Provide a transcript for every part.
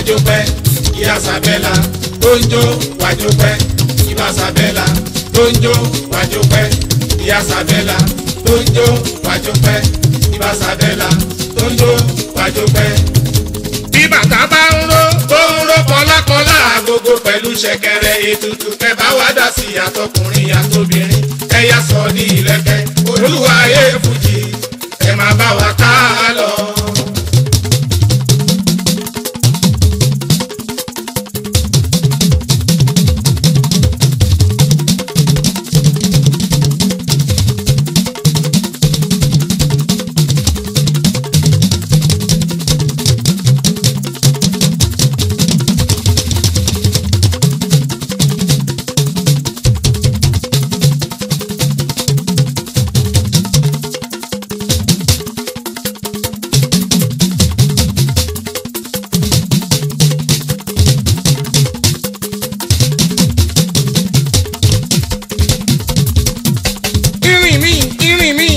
wájú pẹ́ ìyá sàbẹ́là tó ń jó wájú pẹ́ ìbá sàbẹ́là tó ń jó wájú pẹ́ ìyá sàbẹ́là tó ń jó wájú pẹ́ ìbá sàbẹ́là tó ń jó wájú pẹ́. bí bàtà bá ń ró tó ń ró kọlákọlá agogo pẹ̀lú ṣẹ̀kẹ̀rẹ̀ ètùtù kẹ́ bá wá dá sí àtọkùnrin àtobìnrin ẹ̀yà sọ ní ìlẹ̀kẹ̀ olúwa ayé fújì ẹ máa bá wa ká lọ. irin mi irin mi.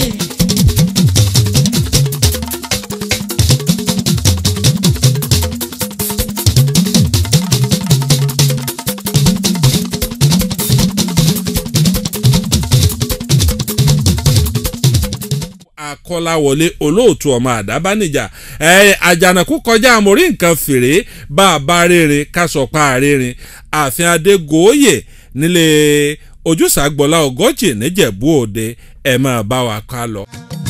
akọ́láwọlé olóòtú ọmọ àdábánijà ẹ àjànàkú kọjá àmórí nǹkan fèrè bá a bá rere kásọpá rere ààfin adégòóyè nílé ojúṣàgbọ́lá ọgọ́jì níjẹ̀bú òde ẹ̀ máa bá wa ká lọ.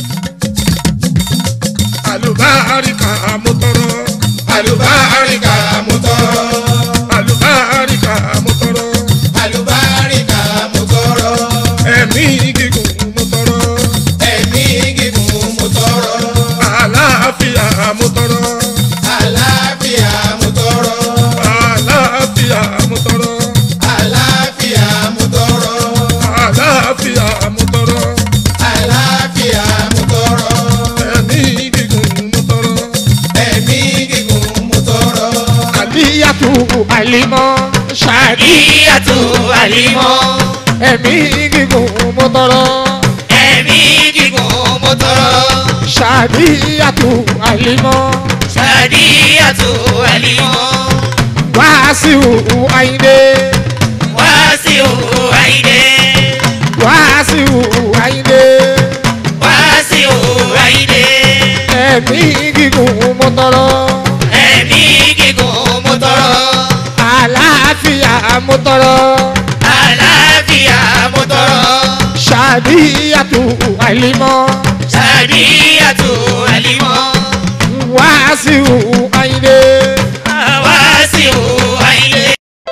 àlùbáríkà mo tọrọ àlùbáríkà mo tọrọ àlùbáríkà mo tọrọ àlùbáríkà mo tọrọ ẹ̀mí gígùn mo tọrọ ẹ̀mí gígùn mo tọrọ àlàáfíà mo tọrọ àlàáfíà mo tọrọ àlàáfíà mo tọrọ àlàáfíà mo tọrọ àlàáfíà mo tọrọ àlàáfíà mo tọrọ ẹ̀mí gígùn mo tọrọ ẹ̀mí gígùn mo tọrọ. àlíyàtú àlímọ́ ṣáàdì Ìyàtú àlímọ́, ẹ̀mí gígùn mo tọrọ ẹ̀mí gígùn mo tọrọ. ṣáàdìyàtú àlímọ́ Sàdíyàtú àlímọ́, wàásù àyìndé wàásù àyìndé, wàásù àyìndé wàásù àyìndé. ẹ̀mí gígùn mo tọrọ Ẹ̀mí gígùn mo tọrọ, àlàáfíà mo tọrọ àlàáfíà mo tọrọ. ṣáàdìyàtú àlímọ́ Sàdíyàtú àlímọ́, wàásù àyìndé wàásù àyìndé.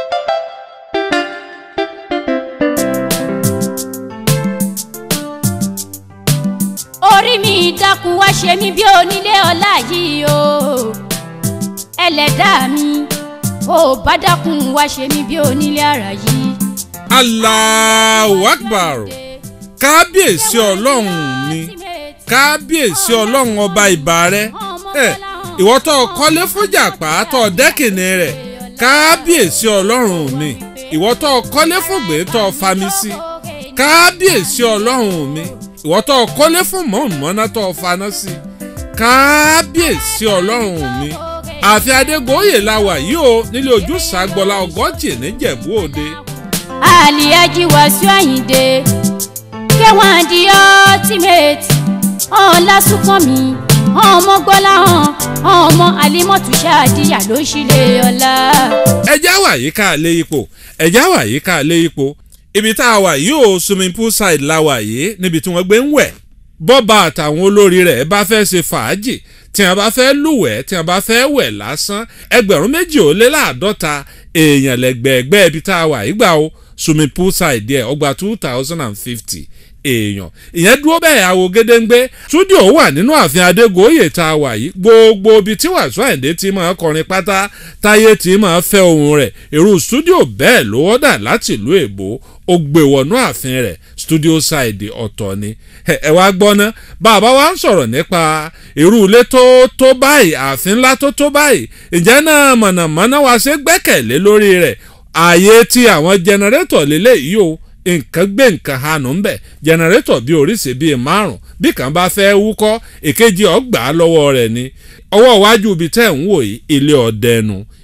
orí mi dákun wá ṣe mí bí onílé ọlá yìí o ẹlẹ́dàá mi ò bá dákun wá ṣe mí bí onílé ara yìí. Allahu Akbar kábíyèsí ọlọ́run mi kábíyèsí ọlọ́run ọba ìbà rẹ ẹ ìwọ tó kọ́lé fújà pàtó dẹ́kìnì rẹ̀ kábíyèsí ọlọ́run mi ìwọ tó kọ́lé fúgbé tó fami sí kábíyèsí ọlọ́run mi ìwọ tó kọ́lé fún mọ̀ọ́mọ́ná tó faná sí kábíyèsí ọlọ́run mi àfi adégbòye la wà yìí o nílé ojúṣàgbọ́lá ọgọ́jì níjẹ̀bú òde. àlìyájí wàásù àyìndé kẹwọn di ọtímẹtì ọ̀la súnkàn mi ọmọ gbọ́lá hàn ọmọ àlímọ̀tù ṣáàdìyà ló ṣílẹ̀ ọ̀la. ẹjá wà yìí ká lé ipò ẹjá wà yìí ká lé ipò ibi tá a wà yìí ò swimming pool side la wà yìí níbi tí wọ́n gbé ń wẹ̀ bọ́ba àtàwọn olórí rẹ̀ bá fẹ́ ṣe fàájì tí wọ́n bá fẹ́ lúwẹ̀ẹ́ tí wọ́n bá fẹ́ wẹ̀ lásán ẹgbẹ̀rún méjì ó lé láàdọ́ta èèyàn lẹ́gbẹ̀ẹ́gbẹ́ ibi tá a wà yìí gbà ó swimming pool side ẹ̀ ọgbà two thousand and fifty èèyàn ìyẹn dúró bẹ́ẹ̀ àwo gédéǹgbé túdíò wà nínú ààfin adégoyè tá a wà yìí gbogbo ibi tí wàásù àyìndé ti máa kọrin pátá táyé ti máa fẹ́ ohun rẹ̀ irú stúdíò bẹ́ẹ̀ ló wọ́dà láti ìlú èbó ó gbé wọnú ààfin rẹ̀ studio side ọ̀tọ̀ ni ẹ wá gbọ́ ná bàbá wa ń sọ̀rọ̀ nípa irú ilé tó tó báyìí ààfin ńlá tó tó báyìí ìjẹ́ náà mọ̀nàmọ́ná wa ṣe gbẹ́kẹ̀lé lórí rẹ̀ ààyè tí àwọn jẹnẹrétọ̀ lélẹ́yìí o nǹkan gbé nǹkan hanù ń bẹ̀ jẹnẹrétọ̀ bíi oríṣi bíi márùn bí kan bá fẹ́ wúkọ́ èkejì ọgbà lọ́wọ́ rẹ̀ ni ọwọ́ iwájú ibi tẹ́ ń wò yìí ilé ọdẹnu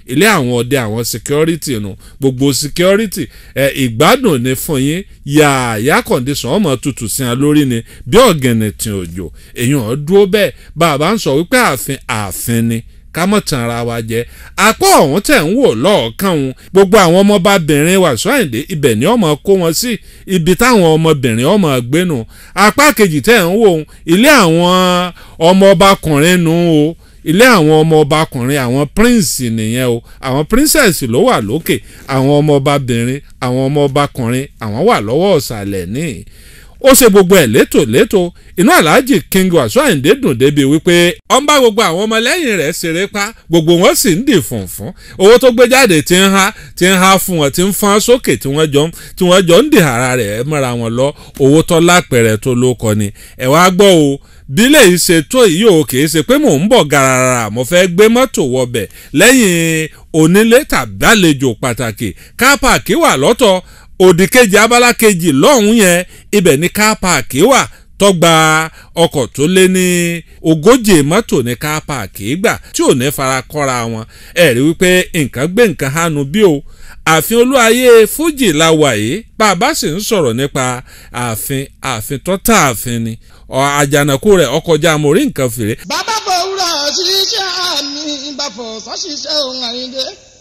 ilé àwọn ọdẹ àwọn security nu gbogbo security ẹ ìgbádùn ni fún yín yààyà condition ọmọ tutù sí wọn lórí ni bí ọ̀gẹ̀nẹ̀ tí òjò èèyàn dúró bẹ́ẹ̀ bàbá ń sọ wípé ààfin ààfin ni ká mọ̀ tàn ara wa jẹ apá ọ̀hún tẹ̀ ń wò lọ́ọ̀kan òun gbogbo àwọn ọmọbabìnrin Wasiu Ayinde ibẹ̀ ni ọmọ kó wọn sí ibi táwọn ọmọbìnrin ọmọ gbénu apá kejì tẹ̀ ń wò òun ilé àwọn ọmọọbakùnrin nù o ilé àwọn ọmọọbakùnrin àwọn prince nìyẹn o àwọn princess ló wà lókè àwọn ọmọọbabìnrin àwọn ọmọọbakùnrin àwọn wà lọ́wọ́ ọ̀sàlẹ̀ níì ó ṣe gbogbo ẹ̀ létò létò inú aláàjì king Wasiu Ayinde dùn débi wípé ó ń bá gbogbo àwọn ọmọlẹ́yìn rẹ̀ ṣeré pa gbogbo wọn sì ń dì fùnfún owó tó gbé jáde ti ń há ti ń há fún wọn ti ń fọ́n sókè tí wọ́n jọ tí wọ́n jọ ń dì ara rẹ̀ mọ́ra wọn lọ owó tó lápẹ̀rẹ̀ tó ló kọ ni ẹ̀ wá gbọ́ o bílẹ̀ yìí ṣe tó yìí o kì í ṣe pé mò ń bọ̀ gàràrà mo fẹ́ gbé mọ́tò wọbẹ̀ lẹ́yìn onílé tàbí àlejò pàtàkì kápáàkì wà lọ́tọ̀ òdì kejì abala kejì lọ́hùn yẹn ibẹ̀ ní kápáàkì wà tọ́gba ọkọ̀ tó lé ní ogójì mọ́tò ní kápáàkì gbà tí ò ní fara kọ́ra wọn ẹ̀ rí wípé nǹkan gbé nǹkan hánu bí o ààfin olúwayé fújì la wà yìí bá a bá sì ń sọ̀rọ̀ nípa ààfin ààfin tó tà ààfin ni àjànàkú rẹ̀ ọkọjá mo rí nǹkan fèrè. bàbá fòwúrọ̀ ṣiṣẹ́ àmì ìbàfọ̀ sọ́ṣiṣẹ́ ohun àyíndé.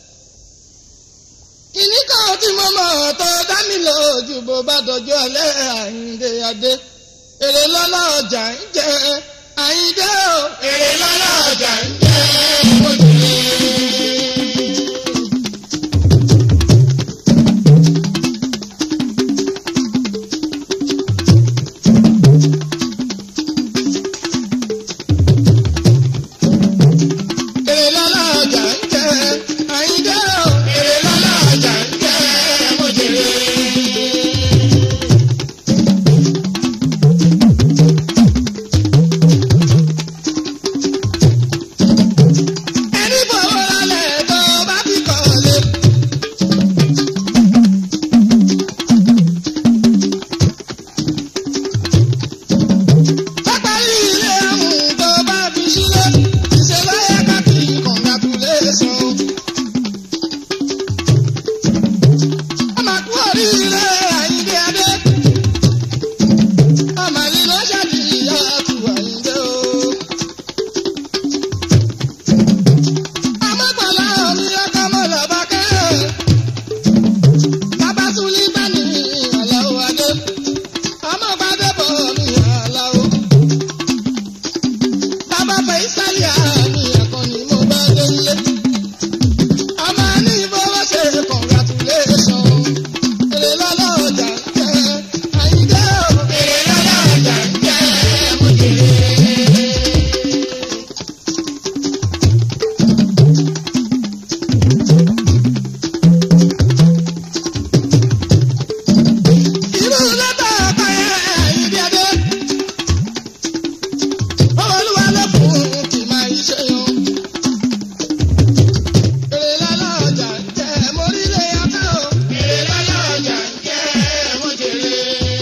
kìnní kan tí mo mọ̀ tó dá mi lójú bó bá dọjọ́ alẹ́ àyíndé adé. èrè lọ́lá ọjà ń jẹ àyíndé o. èrè lọ́lá ọjà ń jẹ mo jù ú. èrè lọ́lá ọjà ń jẹ àyíndé o. èrè lọ́lá ọjà ń jẹ mo jù ú. ẹni fọwọ́ lálẹ́ tó bá ti kọ̀ lé. pápárí ilé ọ̀hún tó bá fi sílé ṣe lọ́yẹ̀ káàkiri congratulation. ọmọ kú oríire àyíndé adé. ọmọ yìí ló ṣàdí ìyá àtú àyíndé o. Amọ́gbọ̀lá omi ọkọ̀ mọ́ lọ́ba kẹ́. Bàbá Súlí bá ní àlàó adé. Amọ́gbàdé bọ̀ ní àlàó. Bàbá fẹ́ ìsàlẹ̀ àmì ẹ̀kọ́ ni mo bá délé. Ọmọ ní ìfowó ṣe congratulation. Èrè lọ́lọ́ ọjà ń jẹ́ àyíké o. Èrè lọ́lọ́ ọjà ń jẹ́ mo jèrè. irú lẹ́tà ọ̀pá yẹn ìdí adé. olúwa ló fún kì máa ń ṣe yan. èrè lọ́lá ọjà ń jẹ́ mórílẹ̀ ọkọ̀ o. èrè lọ́lá ọjà ń jẹ́ mọ́jèrè.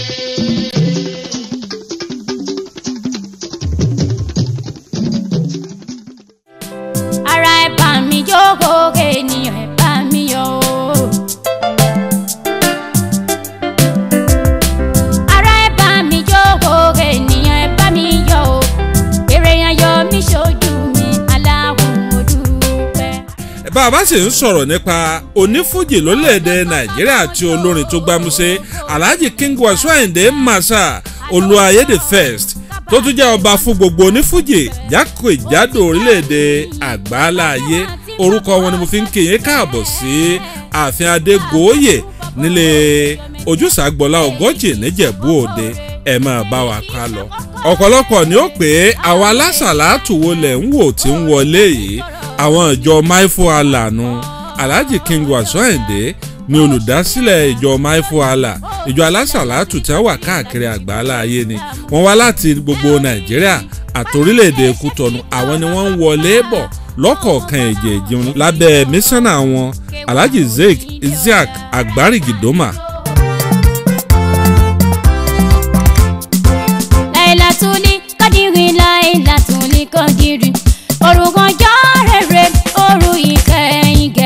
ara ẹ bá mi jókòó ènìyàn ẹ bá mi yọ̀ o. ara ẹ bá mi jókòó ènìyàn ẹ bá mi yọ̀ o. èrè yẹn yọ mí ṣojú mi aláwọ̀ mo dúpẹ́. bá a bá sì ń sọ̀rọ̀ nípa onífújì lórílẹ̀‐èdè nàìjíríà àti olórin tó gbámúṣé alhaji king Wasiu Ayinde masa olúwayé the first tó tún jẹ́ ọba fún gbogbo onífújì jákèjádò orílẹ̀‐èdè àgbáláyé orúkọ wọn ni mo fi ń kéye káàbọ̀ sí ààfin adégòóyè nílé ojúṣàgbọ́lá ọgọ́jì níjẹ̀bú òde ẹ máa bá wa ká lọ. ọ̀pọ̀lọpọ̀ ni ó pé àwọn alásàlátù wo lẹ̀ ń wò tí ń wọlé yìí àwọn ìjọ maifo alanu alhaji king Wasiu Ayinde ni olùdásílẹ̀ ìjọ maifo ala ìjọ alásàlátù tí wọ́n wà káàkiri àgbáńlá ayé ni wọ́n wá láti gbogbo nàìjíríà àtòrílẹ̀-èdè kútọ́nù àwọn ni wọ́n ń wọlé bọ̀ lọ́kọ̀ọ̀kan èjèèjì lábẹ́ mísánná wọn alhaji zeik isiaq agbarigidoma láìlàtúlí kádìrí láìlàtúlí kádìrí orúkọ jọ rere orú ìkẹyìn gẹ.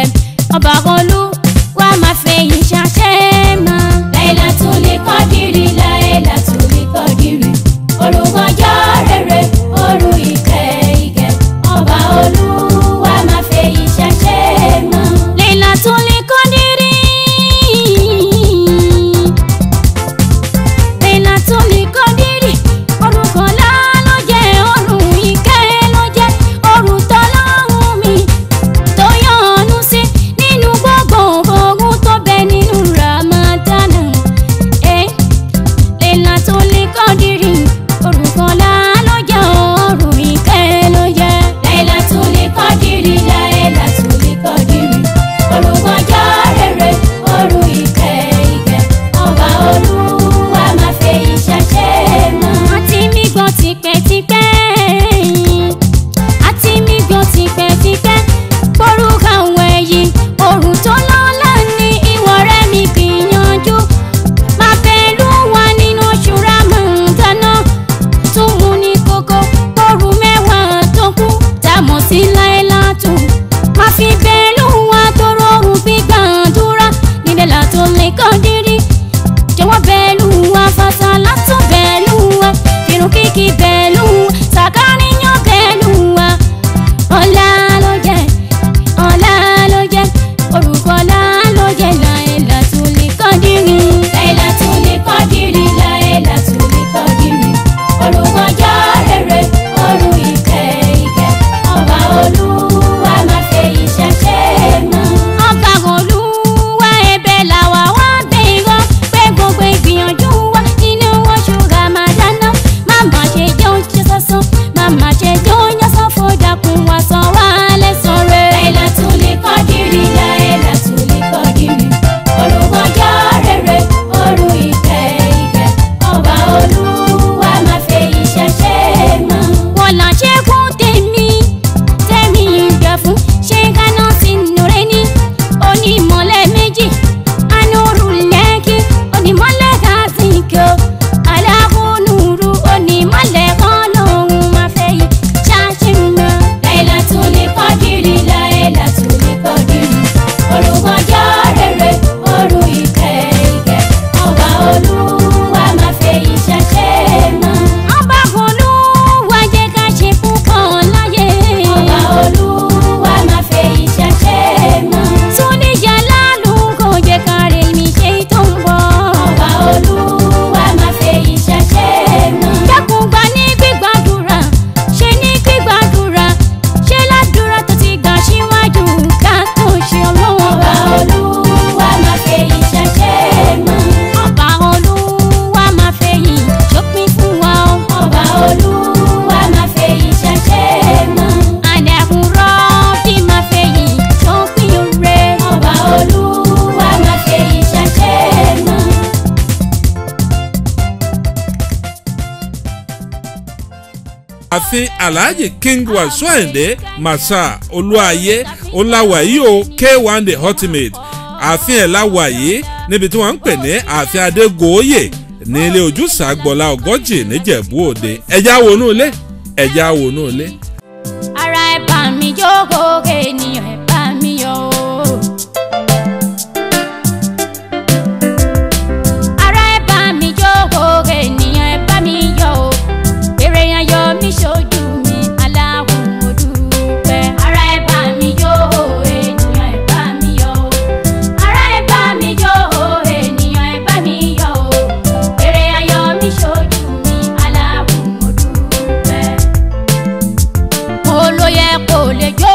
sí láìláàtò máa fi bẹ́ẹ̀ lóhùn wa tó rọrùn gbígbàdúrà nílẹ̀ látò lè kọ́ dírí jọ̀wọ́ bẹ́ẹ̀ lù wá fàṣà látò bẹ́ẹ̀ lù wá irun kíkì bẹ́ẹ̀ lù wá sàkáníyàn bẹ́ẹ̀ lù wá ọ̀la ló jẹ́ ọ̀la ló jẹ́ orúkọ ọ̀la ló jẹ́ láìlà tó lè kọ́ dírí láìlà tó lè kọ́ dírí láìlà tó lè kọ́ dírí orúkọ ọjọ́ rere orú ìkẹ́ ìkẹ́ ọba olúwa máa fẹ́ iṣẹ́ ṣe mọ́. ọba olúwa ẹ̀bẹ̀ làwa wá gbé irọ́ pé gbogbo ìgbìyànjú wa nínú oṣù ramadana má má ṣe jẹ́ oúnjẹ sásán má má ṣe jẹ́ oúnjẹ sáfó dákun wá san wá lẹ́sàn rẹ̀. láìla tún lè kọ́ dìrì láìla tún lè kọ́ dìrì orúkọ ọjọ́ rere orú ìkẹ́ ìkẹ́ ọba olúwa máa fẹ́ iṣẹ́ ṣe mọ́. wọ́n là ṣe kún tèmi tèmi ìgbà fún ṣé gánà sínú rẹ ní onímọ̀lẹ́ méjì anúrù lẹ́kì onímọ̀lẹ́ gàzínkò aláhùnúrú onímọ̀lẹ́ kan lòun máa fẹ́ yí ṣáṣìmọ̀. láìla tún lè kọ́ dìrì láìla tún lè kọ́ dìrì olùkọ́jọ́ rere orú ìkẹ́ ìkẹ́ ọba olúwa máa fẹ́ yí ṣáṣẹ́ mọ́. ọba olúwa jẹ́ ká ṣe púpọ̀ láyé. ọba olúwa máa fẹ́ yí ṣáṣẹ́ mọ́. súnìjà lálù kò jẹ́ ká rè mí ṣe tó ń bọ̀. ọba olúwa máa fẹ́ yí ṣáṣẹ́ mọ́. dákun gbà ní gbígbàdúrà ṣe ní gbígbàdúrà ṣe ládùúrà tó ti gbà síwájú ká tó ṣe ọlọ́wọ́. ọba olúwa máa fẹ́ yí ṣáṣẹ́ mọ́. ọba olúwa máa fẹ́ yí ṣópin fún wa o. ọba olúwa máa fẹ́ yí ṣáṣẹ́ mọ́. àdàkùn rọ́ọ̀bì máa fẹ́ yí ṣópin rẹ̀. ọba olúwa máa fẹ́ yí ṣáṣẹ́ mọ́. ààfin alhaji king wàsíù àyìndé masa olúayé ọláwàyí o k1 the ultimate ààfin ẹ̀ láwàyí níbi tí wọ́n ń pè ní ààfin adégòóyè ní ilé ojúṣà gbọ́lá ọgọ́jì níjẹ̀bú òde ẹ̀já wọnú ilé ẹ̀já wọnú ilé. ara ẹ bá mi jókòó ènìyàn ẹ bá mi yọ o. ara ẹ bá mi jókòó ènìyàn ẹ bá mi yọ o. èrè yẹn yọ mí ṣojú mi aláwọ̀ mo dúpẹ́. ara ẹ bá mi jókòó ènìyàn ẹ bá mi yọ o. ara ẹ bá mi jókòó ènìyàn ẹ bá mi yọ o. èrè yẹn yọ mí ṣojú mi aláwọ̀ mo dúpẹ́ olóyè kò lè jó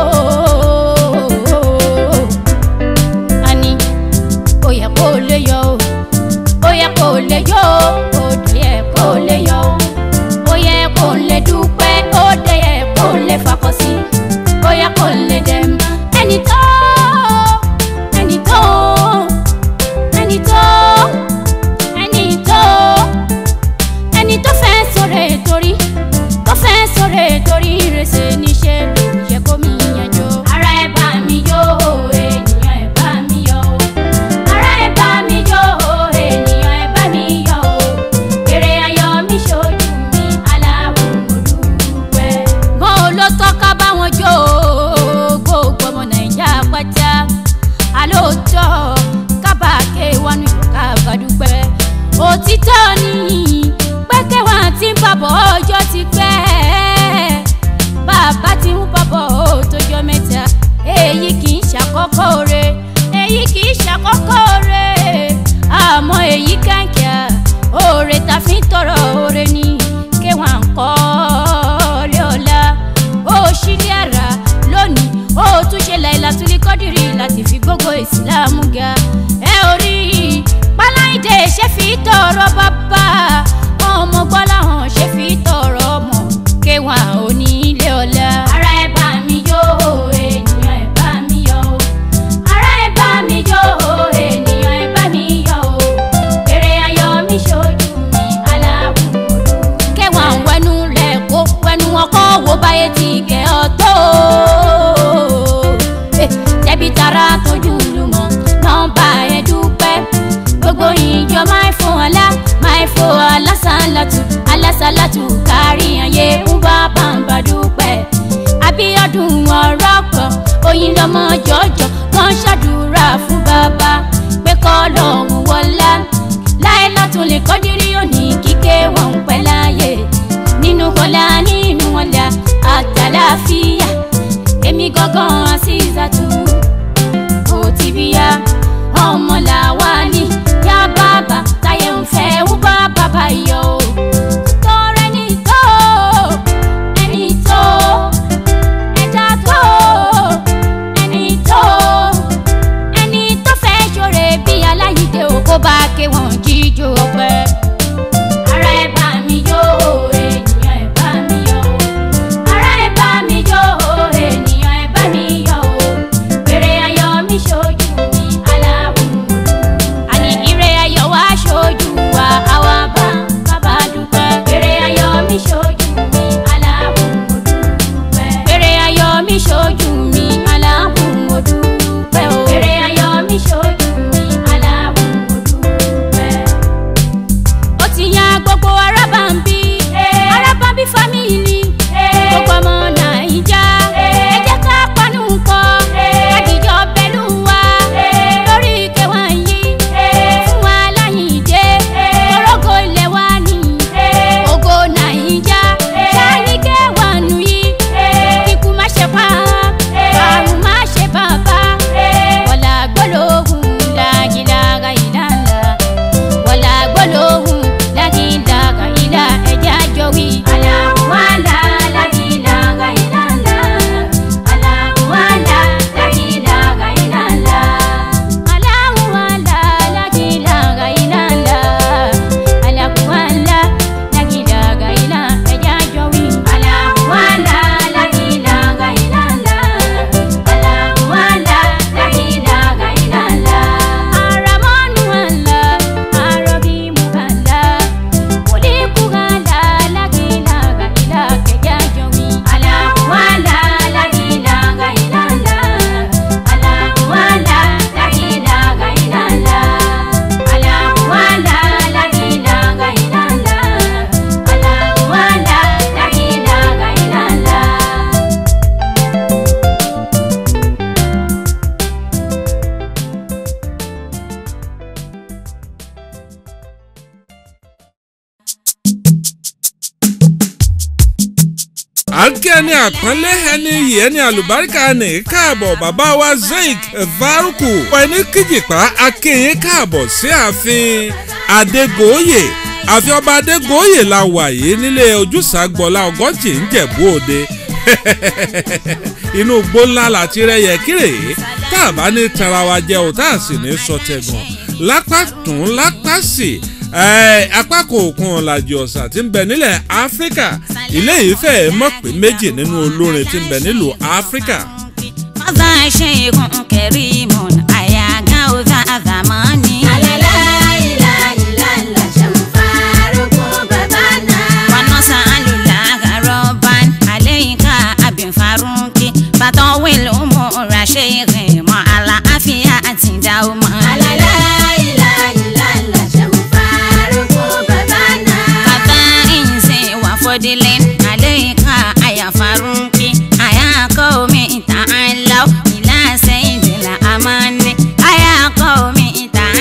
ani kò yẹ kó lè yọ ó yẹ kó lè yọ ó yẹ kó lè yọ ó yẹ kó lè dúpẹ́ ó dé yẹ kó lè fakọ sí ó yẹ kó lè dẹ̀m ẹni tó ẹni tó ẹni tó ẹni tó ẹni tó fẹ́ sọ̀rọ̀ torí tó fẹ́ sọ̀rọ̀ torí ìrẹsẹ̀ níṣẹ́ ló yẹ kó mi yanjọ. ara ẹ bá mi yó ènìyàn ẹ bá mi yọ o. ara ẹ bá mi yó ènìyàn ẹ bá mi yọ o. èrè ayọ̀ mi ṣojú mi aláwọ̀ mo dúpẹ́. bó o ló tọ́ka báwọn jó o gbogbo ọmọ nàìjíríà pátá alóòótọ́ kábàáké wọnú ìyókà gbàdúpẹ́ òtítọ́ ni pẹ́kẹ́ wà tí ń bàbọ̀ ọjọ́ ti pẹ́ bàbá ti ń bọ̀ mọ́lẹ̀ àtàláfíà èmi gangan àṣìṣàtú ó ti bí ya ọmọ làwa ní yá bàbá táyé ń fẹ́ wú bá bàbá yọ o. tọrẹ ní tó ẹni tó ẹja tó ẹni tó ẹni tó fẹ́ ṣoore bí aláyídé o kó bá ké wọn jíjó ọpẹ́. ara ẹ bá mi jó ènìyàn ẹ bá mi yọ̀ ara ẹ bá mi jó ènìyàn ẹ bá mi yọ̀ èrè ayọ̀ mi ṣojú mi aláwọ̀ àní ire ayọ̀ wá ṣojú wa àwa bá bàbá dúpẹ́ èrè ayọ̀ mi ṣojú mi aláwọ̀ dúpẹ́ èrè ayọ̀ mi ṣojú mi aláwọ̀ dúpẹ́ o èrè ayọ̀ mi ṣojú mi aláwọ̀ dúpẹ́ ó ti yan gbogbo arábàmbí arábàmbí fámìlì gbogbo ọmọ nàìjà ẹ jẹ́ ká panu pọ̀ kájíjọ pẹ̀lú wa lórí ìkẹwà yìí fún wa láyìndé torógo ilẹ̀ wa ní ògo nàìjà sani kẹwà nù yìí kíkú má ṣe pa àrùn má ṣe bàbá wọlá gbólóhùn lágìlága ìlànà wọlá gbólóhùn lágìlága ìlà ẹja jọ wí. aláwọ̀lá lágìlága ìlànà aláwọ̀lá lágìlága ìlànà aláwọ̀lá lágìlága ìlànà aláwọ̀lá lágìlága ìlà ẹja jọ wí. aláwọ̀lá lágìlága ìlànà aláwọ̀lá lágìlága ìlànà aramọ́nù àlá arọ́bímù àlá kúlíkù àlá lágìlága ìlà ẹja jọ wí. aláwọ̀lá lágìlága ìlànà aláwọ̀lá lágìlága ìlànà aláwọ̀lá lágìlága ìlànà aláwọ̀lá lágìlága ìlànà. à ń kí ẹni àpọ́nlé ẹni iyì ẹni àlùbáríkà ní káàbọ̀ bàbá wa zeik varuku ẹni kíjìpá akéyìn káàbọ̀ sí ààfin adégoyè ààfin ọba adégoyè la wà yìí nílé ojúṣàgbọ́lá ọgọ́jì ń jẹ̀bú òde inú igbó ńlá láti rẹyẹ kírè tá a bá ní tara wa jẹ ò tá a sì ní sọtẹgàn lápá tún lápá sí ẹ apá kòòkun ọ̀làjì ọ̀sà tí ń bẹ nílẹ̀ áfíríkà ilé ìfẹ́ mọ̀ pé méjì nínú olórin tí ń bẹ nílùú áfíríkà. Mother Sheikh Kerimun Ayaga Uza Azamani Wanosa Alula Roban Aleika Abin Faruki Batowil Umura Sheikh Ma Ala Afia Atindauma Kata Inse Wafodilin Aleika Aya Faruki Aya Komi Ta'alaw Ila Sayyidil Amani Aya Komi Ta'alaw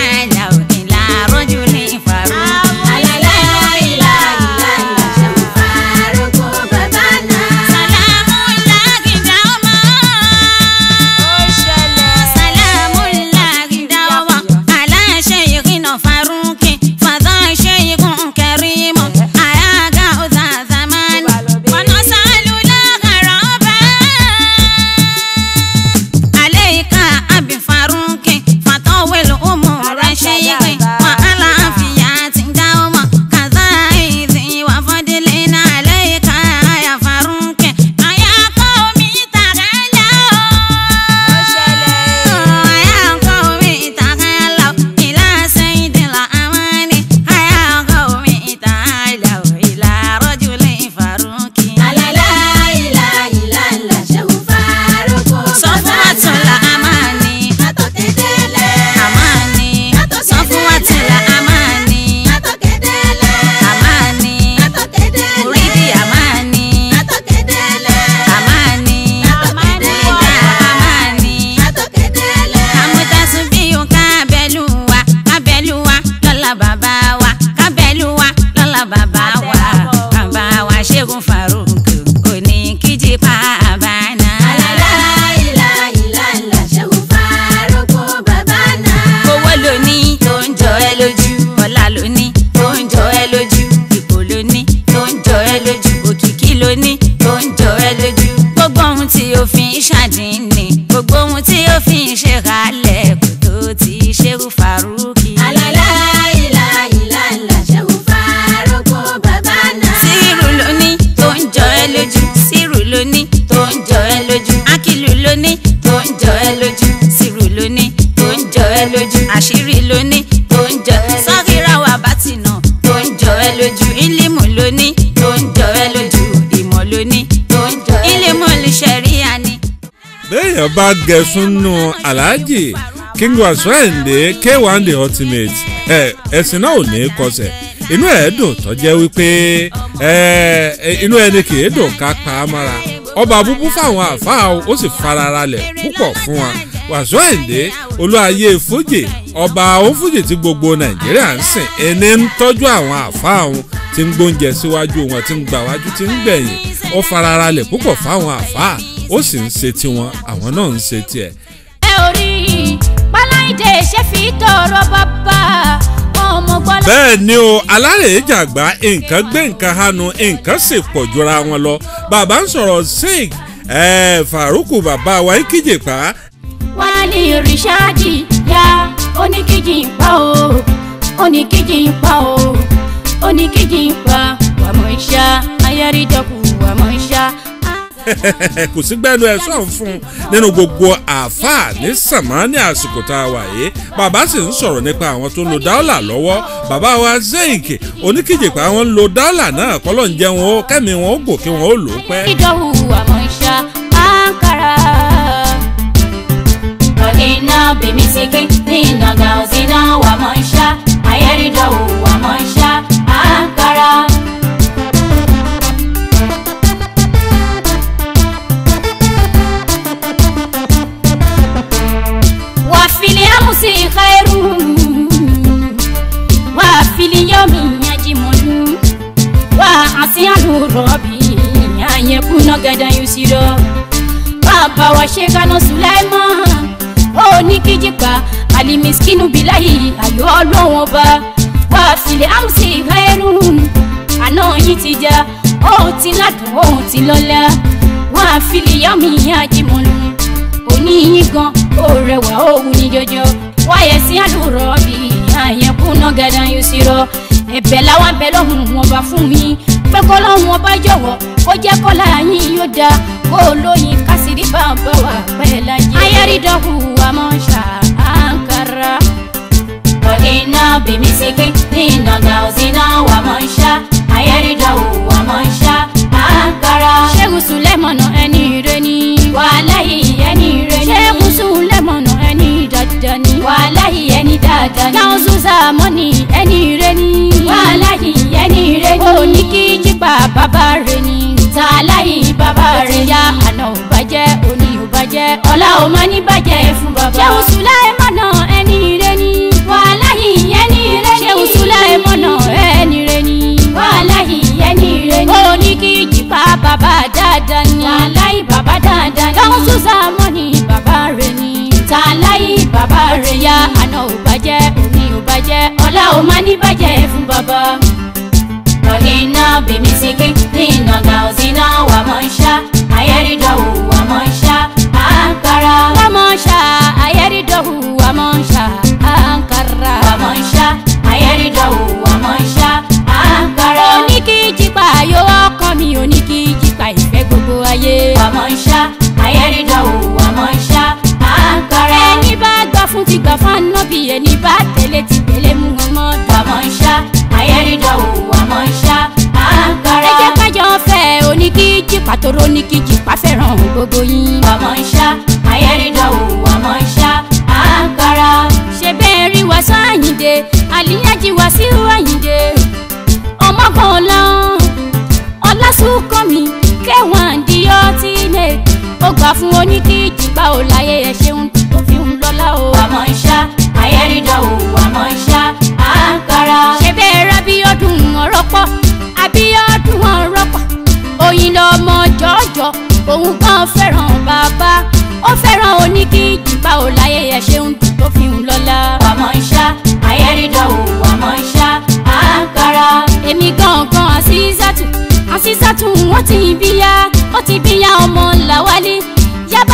tó ń jọ ẹ lójú gbogbo ohun tí o fi ń ṣàdínní gbogbo ohun tí o fi ń ṣe kalẹ̀ kò tó ti ṣerú faruki. Àlàlá ìlà ìlà ńlá ṣẹ́gun fárúkú bàbá náà. sírù lóní tó ń jọ ẹ lójú sírù lóní tó ń jọ ẹ lójú akílù lóní tó ń jọ ẹ lójú sírù lóní tó ń jọ ẹ lójú àṣírí lóní tó ń jọ sọ́kìrà wà bátìnà tó ń jọ ẹ lójú ìlímù lóní tó ń jọ ẹ lójú ìmọ̀ lóní tó ń jọ ẹ ìlímù lìṣẹ̀ríyà ni. béèyàn bá gẹ̀ẹ́sùn nù aláàjì king wasrende k1 the ultimate ẹ ẹ̀sìn náà ò ní kọsẹ̀ inú ẹ̀ dùn tó jẹ́ wípé ẹ inú ẹni kì í dùn ká pa á mọ́ra ọba búbú fáwọn àfáà ó sì fararalẹ̀ púpọ̀ fún wa wasrende olúayé fújì ọba òfújì tí gbogbo nàìjíríà ń sìn ẹni ń tọ́jú àwọn àfáà òun tí ń gbóúnjẹ síwájú wọn tí ń gbà wájú tí ń gbẹ̀yìn ó fararalẹ̀ púpọ̀ fáwọn àfáà ó sì ń ṣe tiwọn àwọn náà ń ṣe tiẹ̀ ẹ ò rí páláìdè ṣe fi tọrọ bàbá ọmọ gbọ́dọ̀. bẹ́ẹ̀ ni o alárèé jàgbá nǹkan gbé nǹkan hanu nǹkan sì pọ̀ jura wọn lọ bàbá ń sọ̀rọ̀ sing ẹ̀ faruku bàbá wa ń kíjè pa wálé rìṣáàdì ya oníkejì ń pa o oníkejì ń pa o oníkejì ń pa wàmọ̀ ìṣá ayárídọ́kù wàmọ̀ ìṣá. kò sí gbẹ́nu ẹ̀ sọ̀n fún un nínú gbogbo àáfàá ní sàmánì àsìkò tá a wà yìí bàbá sì ń sọ̀rọ̀ nípa àwọn tó ń lo dáólà lọ́wọ́ bàbá wa zeik oníkejì pa àwọn ń lo dáólà náà kọ́lọ́ ń jẹ́ wọn ó kẹ́mi wọn ó gòkè wọn ó lò ó pẹ́. ìdánwò wàmọ̀ ìṣá ankara. Ọ̀nìnà bèmísìkì nínà gàùsínà wàmọ̀ ìṣá ayárídọ́wò wàmọ̀ ìṣá ankara. وفي الأمس خير وفي اليوم يجمل وعسى ربي أن يكون غدا يسيرا bàbá wa ṣe kaná sùláìmọ́ oníkíjìpá alimiskinu bilayi ayọ̀ ọlọ́wọ́n ọba wà fìlẹ̀ àmùsí ìhẹ́rùn àná yìí ti já ó ti ládùn ó ti lọ́lá wà fìlẹ̀ yọ̀mí àjìmọ̀lù oníyín gan ó rẹwà ó wù ní jọjọ wáyé sí àdúrà bí àyẹ̀kúnná gàdá yóò sí rọ ẹ̀bẹ̀ làwọn abẹ lọ́hùn wọn bá fún mi pé kọ́ lọ́hùn wọn bá jọ̀wọ́ kó jẹ́ kọ́lá yín yóò da kó lóyin kásìrí bàbá wa pẹ́ láyé. ayárídọ́kù àmọ́ ṣá àǹkárá. ọ̀nìnà bèmísìkì nínà gàùsínà wà mọ̀ ń ṣá ayárídọ́kù wà mọ̀ ń ṣá àǹkárá. ṣẹ́gun sùlẹ̀mọ̀nà ẹni rẹ ni. wàhálà yìí ẹni rẹ ni. ṣẹ́gun sùlẹ̀mọ̀nà ẹni dáadáa ni. wàhálà yìí ẹni dáadáa ni. káwọn sùsà mọ́ni ẹni rẹ ni. wàhálà yìí ẹni rẹ ni. òní kí jípa bàbá rẹ ni. tààlà yìí bàbá rẹ ya àná ò bàjẹ́ òní ò bàjẹ́ ọ̀la ò má ní bàjẹ́ fún bàbá. ṣẹ́gun sùlẹ̀mọ̀nà ẹni rẹ ni. wàhálà yìí ẹni rẹ ni. ṣẹ́gun sùlẹ̀mọ̀nà ẹni rẹ ni. wàhálà yìí ẹni rẹ ni. òní kí jípa bàbá dáadáa ni. tààláì bàbá dáadáa ni. káwọn sùsà mọ́ni bàbá rẹ ni. tààláì bàbá rẹ ya àná ò bàjẹ́ òní ò bàjẹ́ ọ̀la ò má ní bàjẹ́ fún bàbá. Ọ̀nìnà bèmísìkì nínà gàùsínà wà mọ̀ ń ṣá ayẹ́rìndọ̀wù wà mọ̀ ń ṣá àǹkárá. wà mọ̀ ń ṣá ayẹ́rìndọ̀wù wà mọ̀ ń ṣá àǹkárá. wà mọ̀ ń ṣá ayẹ́rìndọ̀wù wà mọ̀ ń ṣá àǹkárá. oníkìjìpá yóò ọkọ mi oníkìjìpá ìfẹ́ gbogbo ayé. wà mọ̀ ń ṣá ayẹ́rìndọ̀wù wà mọ̀ ń ṣá àǹkárá. ẹni bá gbà fún ti gbà fún ànábì ẹni bá tẹ̀lé ti tẹ̀lé mú wọn mọ́. wà mọ̀ ń ṣá ayẹ́rìndọ̀wù wà mọ̀ ń ṣá àǹkárá. ẹ jẹ́ kájọ fẹ́ oníkìjìpá tóró oníkìjìpá fẹ́ràn gbogbo yín. wà mọ̀ ń ṣá ayẹ́rìndọ̀wù wà mọ̀ ń ṣá àǹkárá. ṣe bẹ́ẹ̀ rí wa sáyìndé àlíyájí wa sí àyìndé ọmọkàn ọlọ́run ọlásùnkànmí kẹwọn di ọtí lè ó gbà fún oníkìjìpá ò láyé ẹ ṣeun tó fi ń lọ́lá o. wà mọ̀ ń ṣá ayẹ́rìndọ̀wù wà mọ̀ ń ṣá àǹkárá. ṣe bẹ́ẹ̀ rà bí ọdún ọ̀rọ̀ pọ̀ àbí ọdún ọ̀rọ̀ pọ̀ oyin lọmọ jọjọ òun kan fẹ́ràn bàbá ó fẹ́ràn oníkìjìpá ò láyé ẹ ṣeun tó fi ń lọ́lá. wà mọ̀ ń ṣá ayẹ́rìndọ̀wù wà mọ̀ ń ṣá àǹkárá. èmi gangan àṣìṣàtù àṣìṣàtù wọ́n ti bí yá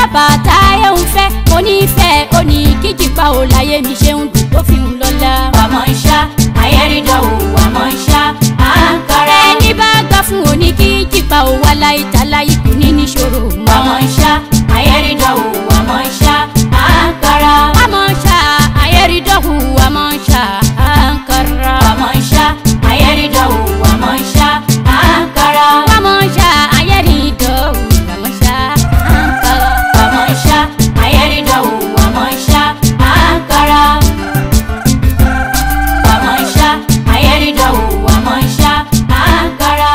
bàbá táyé ń fẹ́ onífẹ́ oní kíjìpá ò láyé mi ṣe ń dùn tó fi ń lọ́la. wàmọ̀ ń ṣá ayẹ́rìndọ̀wò wàmọ̀ ń ṣá àǹkárá. ẹni bá gbà fún oní kíjìpá ò wá láyé tá láyé kò ní níṣòro mọ́. wàmọ̀ ń ṣá ayẹ́rìndọ̀wò wàmọ̀ ń ṣá àǹkárá. àmọ́ ṣá ayẹ́rìndọ̀hù àmọ́ ṣá àǹkárá. wàmọ̀ ń ṣá ayẹ́rìndọ̀wò wàmọ̀ ń ṣá àǹkárá. àmọ́ ṣá ayẹ́rìndọ̀hù àmọ́ ṣá àǹkárá. wàmọ̀ ń ṣá ayẹ́rìndọ̀wò wàmọ̀ ń ṣá àǹkárá. wàmọ̀ ń ṣá ayẹ́rìndọ̀wò wàmọ̀ ń ṣá àǹkárá.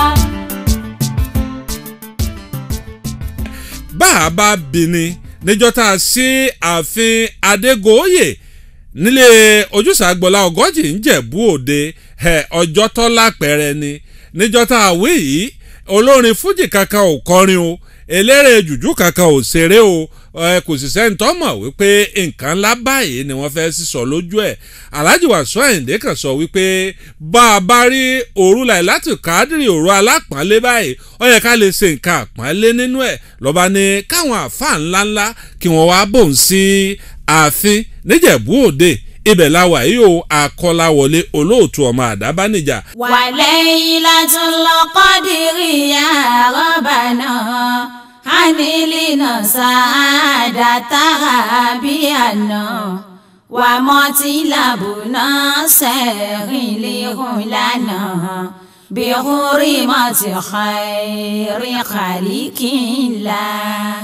bá a bá bí ni níjọ́ tá a sí ààfin adégòóyè nílé ojúṣàgbọ́lá ọgọ́jì ń jẹ̀bú òde ẹ̀, ọjọ́ tó lápẹ̀rẹ̀ ni níjọ́ tá a wí yìí olórin fújì kankan ò kọrin o eléré jùjú kankan ò ṣeré o ẹ, kò sì sẹ́ni tó mọ̀ wípé nǹkan ńlá báyìí ni wọ́n fẹ́ sísọ lójú ẹ̀ alhaji wàsó àyìndé kan sọ wípé bá a bá rí òru láti kádìrì òru alápọ̀nlé báyìí ó yẹ ká lè ṣe nǹkan àpọ́nlé nínú ẹ̀ lọ́ba ní káwọn àáfàá ńláńlá kí wọ́n wá bòun sí ààfin níjẹ̀bú òde ibẹ̀ la wà yìí o àkọláwọlé olóòtú ọmọ àdábánijà وليلة القدر يا ربنا حملنا سعادتها بأنا ومطلبنا سير لنا بحرمة خير خلق الله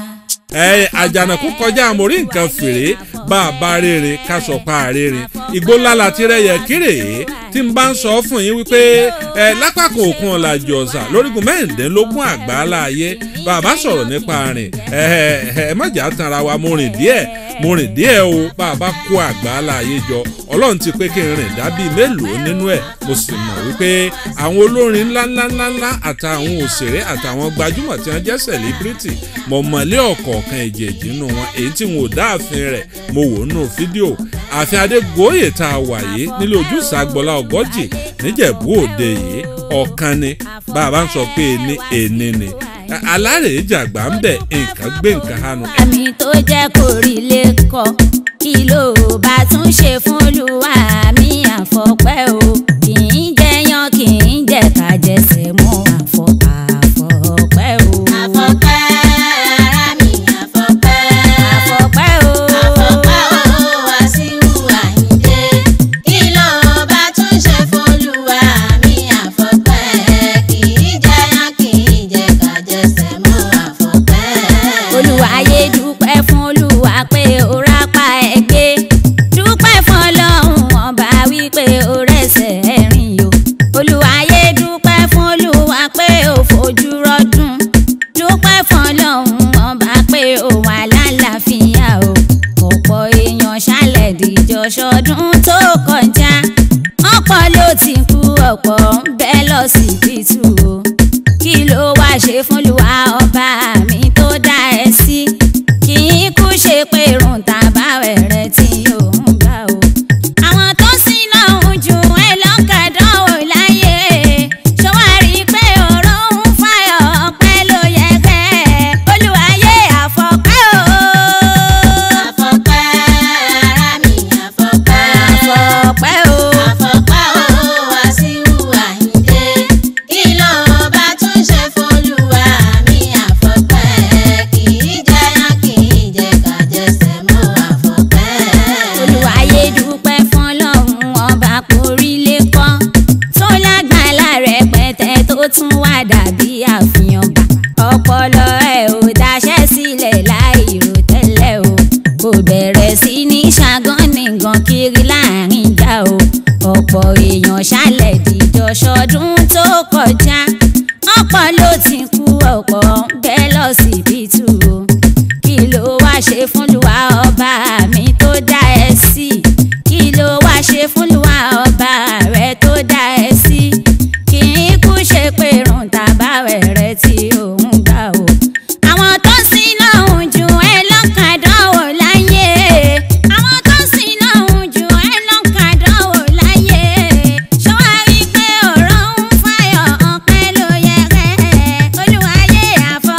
ẹ àjànàkú kọjá àmórí nǹkan fèrè bá a bá rere ká sọ pa àrèrè igbó ńlá la ti rẹyẹ kéré tí n bá ń sọ fún yín wípé ẹ lápákò òkun ọ̀làjì ọ̀sà lórígun mẹ́rìndínlógún àgbáálá ayé bàbá sọ̀rọ̀ nípa rìn ẹ ẹ ẹ mọ̀jà tanra wa mo rìn díẹ̀ mo rìn díẹ̀ o bàbá kó àgbáálá ayé jọ ọlọ́run ti pé kí n rìn dábì mélòó nínú ẹ̀ mo sì mọ̀ wípé àwọn olórin ńláńláńlá àtàwọn òṣèré àtàwọn gbajúmọ̀ tí wọ́n jẹ́ sẹ̀líbírìtì mọ̀ mọ̀lẹ́ ọ̀kọ̀ọ̀kan èjèèjì nínú wọn èyí tí wọn ò dá ààfin rẹ̀ mo wò nínú fídíò ààfin adégòóyè tá a wà yìí nílé ojúṣà gbọ́lá ọgọ́jì níjẹ̀bú òde yìí ọ̀kan ni bàbá ń sọ pé ní èní ni alárèé jàgbá ń bẹ̀ nǹkan gbé nǹkan hànú àmì tó jẹ́ kó rí lè kọ́ kí ló bá tún ṣe fún olúwa mi àfọ̀pẹ́ o kì í jẹyàn kì í jẹ kájẹsẹ̀ mọ́ àfọ̀ àfọ̀pẹ́ o. àfọ̀pẹ́ ara mi àfọ̀pẹ́. àfọ̀pẹ́ o. àfọ̀pẹ́ o Wàsíù Àyìndé. kí ló bá tún ṣe f'Olúwa mi àfọ̀pẹ́. kì í jẹyàn kì í jẹ kájẹsẹ̀ mọ́ àfọ̀pẹ́. olùwàyé dúpẹ́ fún olúwa pé ó rápá ẹgbẹ́ dúpẹ́ fún ọlọ́run ọba wípé ó rẹ̀sẹ̀ rìn o olùwàyé dúpẹ́ fún olúwa pé ó fojú rọ́dún dúpẹ́ fún ọlọ́run ọba pé ó wà lálàáfíà o ọ̀pọ̀ èèyàn ṣálẹ̀ dìjọ ṣọdún tó kọjá ọ̀pọ̀ ló ti kú ọ̀pọ̀ ń bẹ lọ́sibítù o kí ló wá ṣe fún luwa ọba mi tó dá ẹ sí kì í kú ṣe pé irun tàbá rẹ̀ tí yóò ń gbà o. àwọn tó sì lọ́hùn ju ẹ lọ́kàdánwò láyé ṣọwárí pé ọ̀rọ̀ ń fàyọ̀ ọpẹ́ ló yẹ kẹ́ olùwàyé àfọ̀pẹ́ o. àfọ̀pẹ́ ara mi àfọ̀pẹ́. àfọ̀pẹ́ o. àfọ̀pẹ́ o Wàsíù Àyìndé. kí ló bá tún ṣe f'Olúwa mi àfọ̀pẹ́. kì í jẹyàn kì í jẹ kájẹsẹ̀ mọ́ àfọ̀pẹ́. olùwàyé dúpẹ́ fún ọlọ́run ọba kórílé kọ́ tó lágbàlá rẹpẹtẹ tó tún wá dàbí àfihàn bá ọpọlọ ẹ ò daṣẹ́ sílẹ̀ láì rò tẹ́lẹ̀ o kò bẹ̀rẹ̀ sí ní ṣàgán nìkan kiri láàrin ìjà o ọ̀pọ̀ èèyàn ṣálẹ̀ dìjọ ṣọdún tó kọjá ọ̀pọ̀ ló ti kú ọ̀pọ̀ ń bẹ lọ́sibítù o kí ló wá ṣe fún luwa ọba mi tó dá ẹ sí kí ló wá ṣe fún luwa ọba rẹ tó dá ẹ sí kì í kú ṣe pé irun tàbá rẹ tí òun gbà o. àwọn tó sì lọ́hùn ju ẹ lọ́kàdánwò láyé àwọn tó sì lọ́hùn ju ẹ lọ́kàdánwò láyé ṣọwárí pé ọ̀rọ̀ ń fàyọ̀ ọpẹ́ ló yẹ rẹ̀ olúwayé àfọ.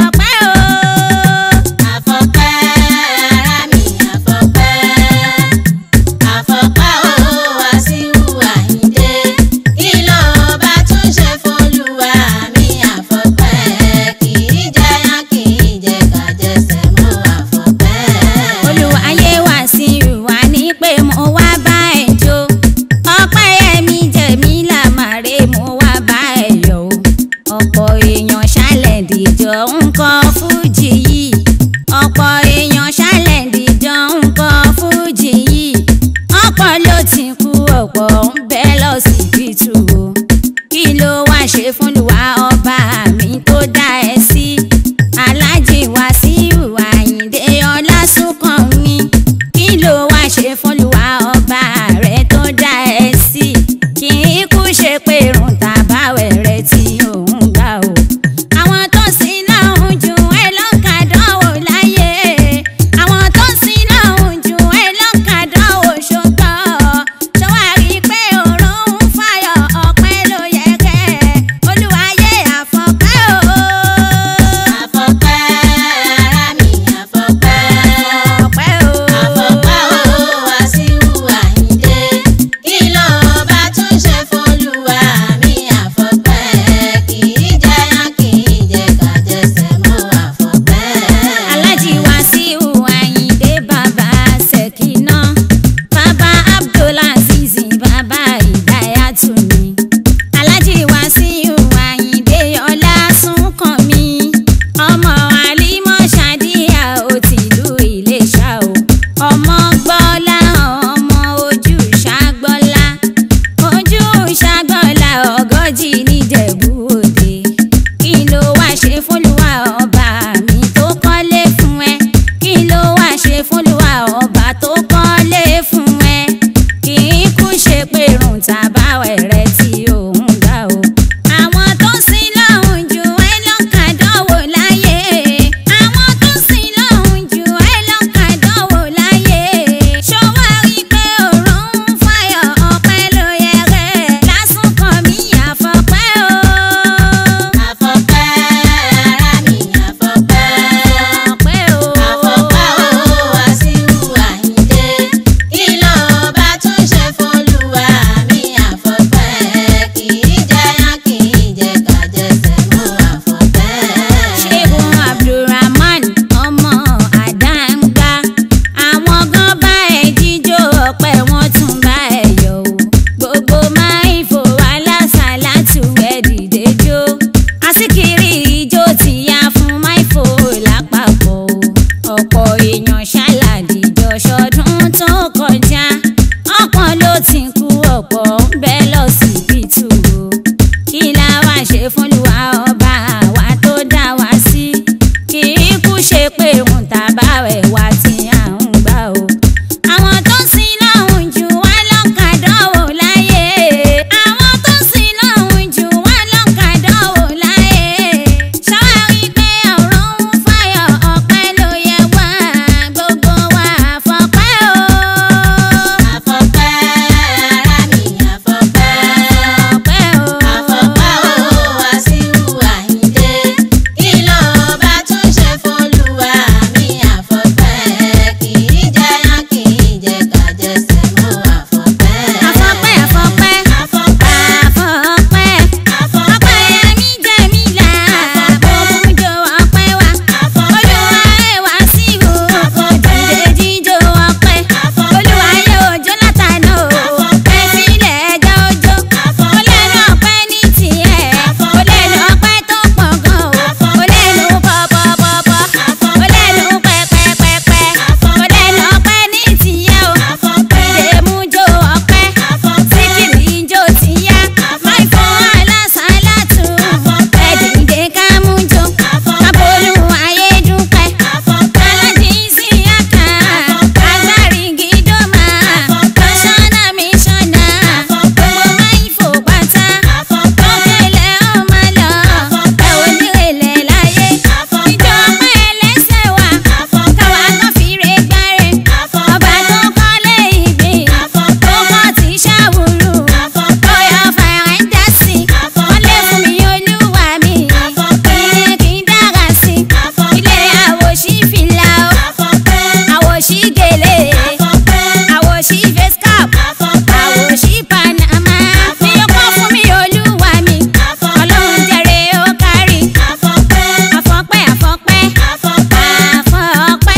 dìjọ nǹkan fújì yìí ọ̀pọ̀ èèyàn ṣálẹ̀ dìjọ nǹkan fújì yìí ọ̀pọ̀ ló ti kú ọ̀pọ̀ ń bẹ lọ́sibítù o kí ló wá ṣe fúnlùwà ọba mi tó dá ẹ sí aláàjì wàsíù àyìndé ọlásùnkànmí kí ló wá ṣe fúnlùwà ọba rẹ tó dá ẹ sí kì í kú ṣe pé irun tàbáwẹ̀ rẹ tí òun gbà o àwọn tó sin náà ń ju ẹ lọ́kàdánwò láyé àwọn tó sin náà ń ju ẹ lọ́kàdánwò ṣùgbọ́n ṣọwárí pé òórùn ń fàyọ̀ ọ̀pẹ ló yẹ kẹ́ olúwayé àfọ̀pẹ́ o. Àfọ̀pẹ́ ara mi àfọ̀pẹ́. ọ̀pẹ́ o. Àfọ̀pẹ́ o Wàsíù Àyìndé. Kí ló bá tún ṣe f'Olúwa mi àfọ̀pẹ́? Kì í jẹyàn kì í jẹ kàjẹsẹ̀ mọ́ àfọ̀pẹ́. Alhaji Wasiu Ayinde bàbá Sekina bàbá Abdulaziz bàbá Ìdáyàtúni Alhaji Wasiu Ayinde Ọlásùnkànmí ọmọ Àlímọ̀ Ṣàdíyà ó tìlú Iléṣà o ọmọ gbọ́lá ọmọ ojú ṣàgbọ́lá ojú ṣàgbọ́lá ọgọ́jì níjẹ̀bú òde kí ló wá ṣe fúnlùwà ọba mi tó kọ́lé fún ẹ kí ló wá ṣe fúnlùwà ọba tó kọ́lé fún ẹ kì í kú ṣe pé irun tàbáwẹ̀ rẹ tí òun gbà o. àwọn tó sin lọ́hùn jù ẹ lọ́kàdánwò láyé àwọn tó sin lọ́hùn jù ẹ lọ́kàdánwò láyé ṣọwọ́ rí pé òórùn ń fàyọ̀ ọ̀pẹ ló yẹ rẹ̀ lásùnkàn mí àfọ̀pẹ́ o. Àfọ̀pẹ́ ara mi àfọ̀pẹ́. ọ̀pẹ́ o. Àfọ̀pẹ́ o Wàsíù Àyìndé. Kí ló bá tún ṣe f'Olúwa mi àfọ̀pẹ́? Kì í jẹyàn kì í jẹ kàjẹsẹ̀ mọ́ àfọ̀pẹ́. ṣẹ́gun abdulrahman ọmọ àdáńgbá àwọn gan bá ẹ jíjó ọpẹ́ wọn tún bá ẹ yọ̀ o gbogbo máìfò alásàlátù ẹ dìde jó àsìkiri ijó ti yá fún máìfò lápapọ̀ o ọ̀pọ̀ èèyàn ṣàlàdìjọ ṣọdún tó kọjá ọ̀pọ̀ ló ti kú ọ̀pọ̀ ń bẹ lọ́sibítù o kí la wá ṣe fúnlùwà ọba wa tó dá wa sí kì í kú ṣe pé òun tàbá rẹ̀ wá tí à ń gbà o. àwọn tó sin lọ́hùn jù wá lọ́kàdánwò láyé àwọn tó sin lọ́hùn jù wá lọ́kàdánwò láyé ṣáwárí pé ọ̀rọ̀ ń fàyọ̀ ọ̀pẹ ló yẹ wá gbogbo wa àfọ̀pẹ́ o. Àfọ̀pẹ́ ara mi àfọ̀pẹ́. ọ̀pẹ́ o. Àfọ̀pẹ́ o Wàsíù Àyìndé. Kí ló bá tún ṣe f'Olúwa mi àfọ̀pẹ́? Kì í jẹyàn kì í jẹ kàjẹsẹ̀ mọ́ àfọ̀pẹ́. àfọ̀pẹ́ àfọ̀pẹ́ Àfọ̀pẹ́. àfọ̀pẹ́ ọpẹ́ mi jẹ́ mi là òmùjọ ọpẹ́ wa olúwa ẹ̀ wá sí o òjòjò jíjó ọpẹ́ olúwa yóò jó látàná o ẹ sílẹ̀ ẹjọ́ ojó ó lẹ́nu ọpẹ́ ní tiẹ̀ ó lẹ́nu ọpẹ́ tó pọ̀ gan o ó lẹ́nu pọ̀pọ̀pọ̀pọ̀ ó lẹ́nu pẹ́pẹ́pẹ́pẹ́ ó lẹ́nu ọpẹ́ ní tiẹ̀ o ìdèmújó ọpẹ́ síkìrì ijó tìyá máì fún alásàlátù ẹ̀dìdè kámújó kábólú ayédúpẹ́ alájí síyáka agbárígi dọ́mà kọ́sánná mísọ́nà gbogbo máì fò pátá tókèlè ọmọ lọ ẹ ò ní èlé láyé ìjọ ọpẹ́ ẹlẹ́sẹ̀ wà káwa kan fi re gbáre ọba tó kọ́lé ìgbín tó kọ́ ti ṣàwùrù ọyọ fẹ̀rẹ̀ ń dá sí wọ́n lé fún mi olúwa mi ìyẹn kì í dára sí ilé àwòṣí fìlà o àwòṣí gèlè àwòṣí face cap àwòṣí panama mi ò kọ́ fún mi olúwa mi ọlọ́run jẹrẹ ó kárí àfọ̀pẹ́ àfọ̀pẹ́ àfọ̀pẹ́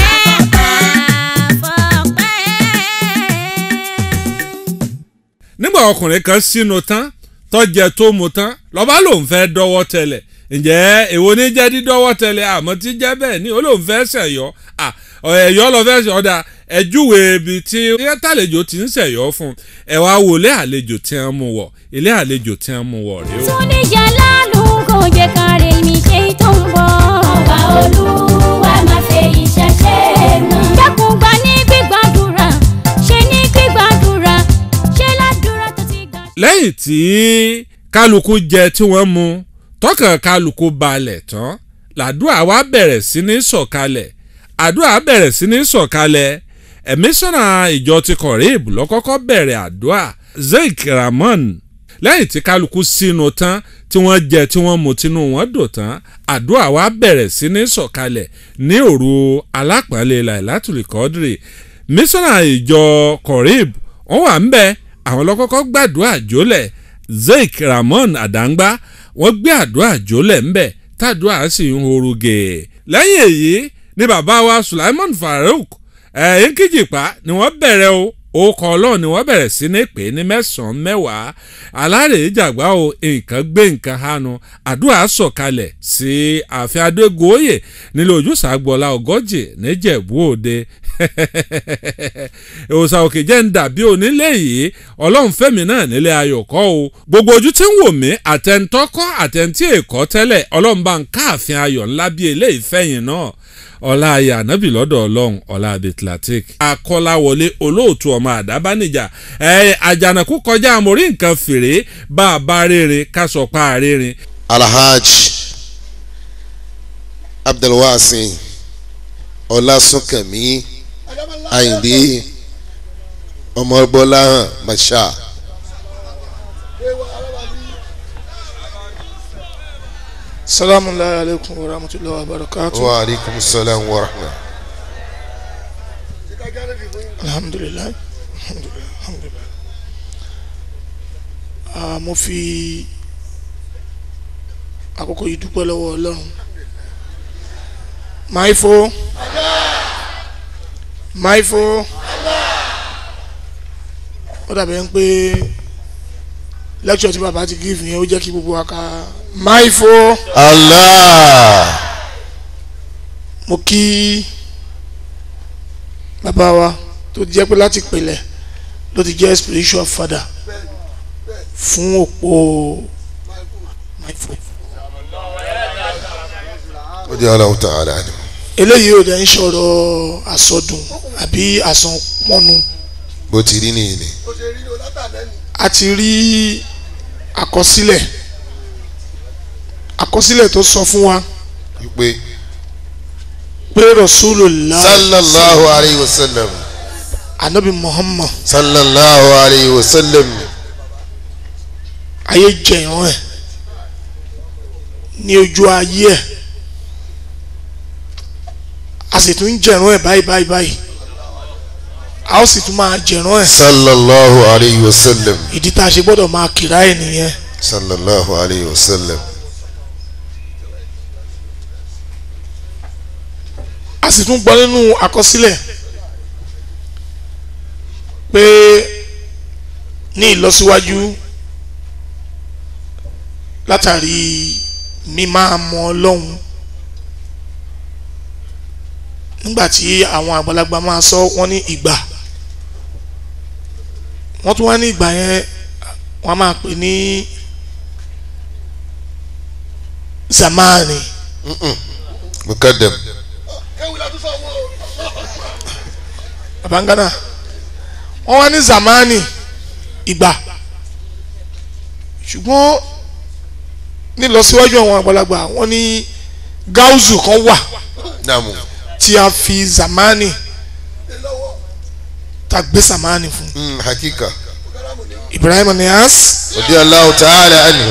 àfọ̀pẹ́. nígbà ọkùnrin kan sínú tán tọ́jẹ tó mu tán lọ́ba lòun fẹ́ dọ́wọ́ tẹ̀lẹ̀ ǹjẹ́ èwo ní jẹ́ dídọ́wọ́ tẹ̀lé àmọ́ tí jẹ́ bẹ́ẹ̀ ni olóhùn fẹ́ ṣẹ̀yọ́ à ẹ̀yọ́ lọ fẹ́ ṣọ̀dà ẹ̀júwe ibi tí tàlejò ti ń ṣẹ̀yọ́ fún ẹ̀ wá wo ilé àlejò tí wọ́n mú wọ̀ ilé àlejò tí wọ́n mú wọ̀ rèé o. túnìjà lálù kò jẹ́ káre mi ṣe tó ń bọ̀. ọba olúwa máa fẹ́ iṣẹ́ ṣe mọ́. dákun gba ní gbígbàdúrà ṣe ní gbígbàdúrà ṣe ládùúrà tó ti gbà. lẹ́yìn tí kálukú jẹ tí wọ́n mu tọkàn kálukú balẹ̀ tán làdúrà wa bẹ̀rẹ̀ sí ní sọ̀kalẹ̀ àdúrà bẹ̀rẹ̀ sí ní sọ̀kalẹ̀ ẹ̀mísọ́nà ìjọ ti kọ̀rẹ́ẹ̀bù lọ́kọ́kọ́ bẹ̀rẹ̀ àdúrà zeik ramon lẹ́yìn tí kálukú sínú tán tí wọ́n jẹ tí wọ́n mu tínú wọn dò tán àdúrà wa bẹ̀rẹ̀ sí ní sọ̀kalẹ̀ ní òru alápọ̀nlé lailatul kọ́dìrì mísọ́nà ìjọ kọ̀rẹ́ẹ̀bù wọ́n wà ń bẹ́ẹ̀ àwọn lọ́kọ́kọ́ gbàdúrà jólẹ̀ zeik ramon adangba wọ́n gbé àdúrà jólẹ̀ ńbẹ̀ tàdúrà sì ń horoge lẹ́yìn èyí ni bàbá wa sulaiman farouk ẹ̀yìn kìjìpá ni wọ́n bẹ̀rẹ̀ o orúkọ ọlọ́run ni wọ́n bẹ̀rẹ̀ sí ní pè ní mẹ́sàn-án mẹ́wàá alárèé jàgbá o nǹkan gbé nǹkan hánu àdúrà sọ̀kalẹ̀ sí ààfin adégoyè nílé ojúṣàgbọ́lá ọgọ́jì níjẹ̀bú òde òòsàn òkè jẹ́ ń dàbí onílé yìí ọlọ́run fẹ́mi náà nílé ayọ̀kọ́ o gbogbo ojú tí ń wò mí àtẹ̀ntọ́kọ́ àtẹ̀ntí èkó tẹ́lẹ̀ ọlọ́run bá ń káàfin ayọ̀ ńlá bíi eléyìí fẹ́yìn náà ọlá ayé ànábì lọ́dọ̀ ọlọ́run ọlá abetlatic akọ́láwọlé olóòtú ọmọ àdábánijà ẹ àjànàkú kọjá àmórí nǹkan fèrè bá a bá rere ká sọ pa àrẹ́rin. alhaj abdulwasin ọlásùnkànmí àyìndé ọmọbọláhàn masha. salamu alaykum wa rahmatulahi wa barakatu. wa aleykum salaam wa rahma. alhamdulilayi alhamdulilayi alhamdulilayi. Ah, mo fi àkókò yìí dúpẹ́ lọ́wọ́ ọlọ́run. maifo maifo ó dàbí ẹni pé lẹ́kṣọ̀ tí bàbá ti gíìfù yẹn ó jẹ́ kí gbogbo wa ká maifo. allah mo kí bàbá wa tó jẹ́ pé láti pèlẹ̀ ló ti jẹ́ spiritual father fún òpó Maifo. ó di aláwọ̀ tààlà ni. eléyìí ò dẹ̀ ń sọ̀rọ̀ àsọdùn àbí àsanpọ́nu bó ti rí nìyí ni. a ti rí àkọsílẹ̀ àkọsílẹ̀ tó sọ fún wa wípé pé Rasulullah sallallahu alayhi wa sallam anabi Muhammad sallallahu alayhi wa sallam ayé jẹ̀yàn ẹ̀ ní ojú ayé ẹ̀ a sì tún ń jẹ̀rán ẹ̀ báyìí báyìí báyìí a ó sì tún máa jẹ̀rán ẹ̀ sallallahu alayhi wa sallam ìdí tá a ṣe gbọ́dọ̀ máa kìrá ẹ̀ nìyẹn sallallahu alayhi wa sallam a sì tún gbọ́ nínú àkọsílẹ̀ pé ní ìlọsíwájú látàrí mímá mọ ọlọ́run nígbà tí àwọn àgbàlagbà máa sọ wọ́n ní ìgbà wọ́n tún wá ní ìgbà yẹn wọ́n máa pè ní zamani mukadam babangana wọ́n wá ní zamani ìgbà ṣùgbọ́n nílọsíwájú àwọn àgbàlagbà wọ́n ní gáúzù kan wà naamu tí a fi zamani ta gbé zamani fún mm, hakika Ibrahim Niass ó di aláwọ̀ tààlà anhu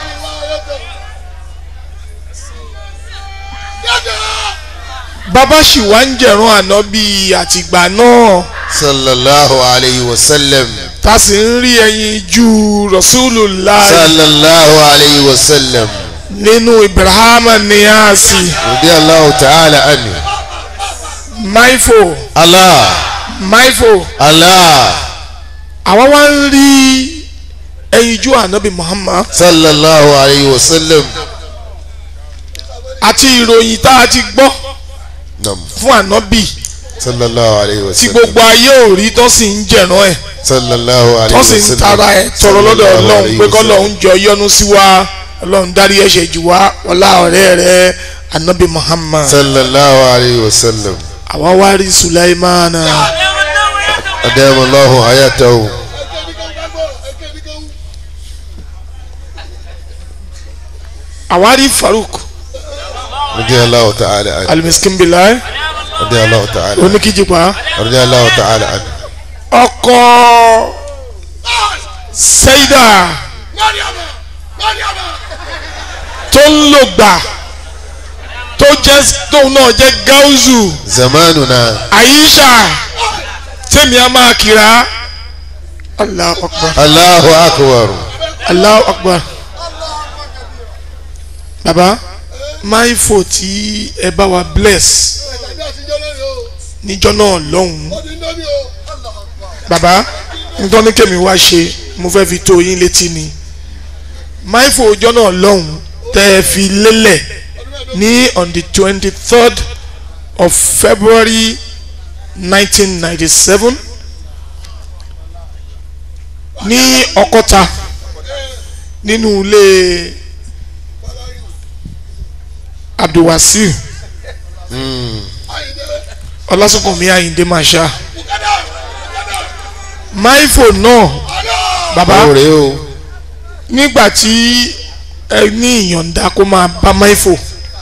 bàbá sì wá ń jẹ̀rún ànábì àtìgbà náà sallallahu alayhi wa sallam tá a sì ń rí ẹyin ju Rasulullah sallallahu alayhi wa sallam nínú Ibrahim Niass ó di aláwọ̀ tààlà anhu maifo allah maifo allah àwọn wá ń rí ẹyin ju ànábì Muhammad sallallahu alayhi wa sallam àti ìròyìn tá a ti gbọ́ Nam. fún ànábì sallallahu alayhi wa tí sallam. gbogbo ayé ò rí tó sì ń jẹ̀ràn ẹ̀ sallallahu alayhi tó wa sì sallam. ń tara ẹ̀ tọrọ lọ́dọ̀ Sallallahu ọlọ́run alayhi pé wa sallam. kọ́lọ́run jọ yọ́nú sí wa ọlọ́run dárí ẹ̀ṣẹ̀ jù wá ọlá ọ̀rẹ́ rẹ̀ ànábì muhammad sallallahu alayhi wa sallam. àwa wá rí sulaimana adamallahu hayatahu. àwa rí faruk radiyallahu ta'ala anhu. alimiskin bilai radiyallahu ta'ala anhu. oníkìjìpá radiyallahu ta'ala anhu. ọkọ sẹ́yìdà tó ń lò gbà tó jẹ́ tóun náà jẹ́ gáúzù zamanuna. àyíṣà tèmi a máa kira Allahu akbar allahu akbar. Allahu akbar baba máìfò tí ẹ bá wa bless níjọ́ náà lọ́hùn-ún baba nítorí kèmí wá ṣe mo fẹ́ fi tó yín létí ni máìfò ọjọ́ náà lọ́hùn-ún tẹ́ ẹ fi lélẹ̀ ní on the twenty third of February nineteen ninety seven ní Ọ̀kọ́ta nínú ilé Abdulwasiu Ọlásùnkànmí Àyìndé Masha máìfò náà bàbá báwo rèé o. nígbà tí ẹ ní ìyọ̀ǹda kó máa bá máìfò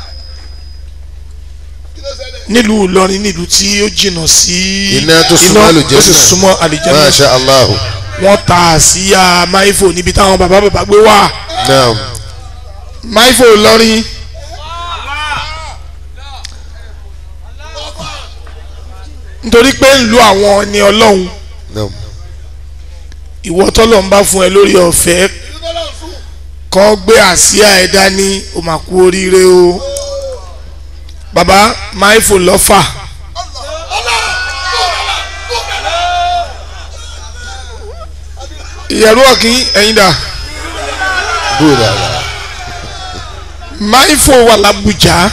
nílùú Ìlọrin nílùú tí ó jìnnà sí iná tó súnmọ́ tó sì àlùjẹ́nà. súnmọ́ àlùjẹ́nà masha allah. wọ́n ta àsíá máìfò níbi táwọn bàbá bàbá gbé wà naam. máìfò Ìlọrin nítorí pé ń lu àwọn ẹni Ọlọ́run naam. ìwọ tọ́lọ̀ ń bá fún ẹ lórí ọ̀fẹ́ kan gbé àsíá ẹ dání o mà kú oríire o baba máìfò lọ́fà ìyẹ̀rú ọ̀kín ẹ̀yin dà good ala. máìfò wà lábùjá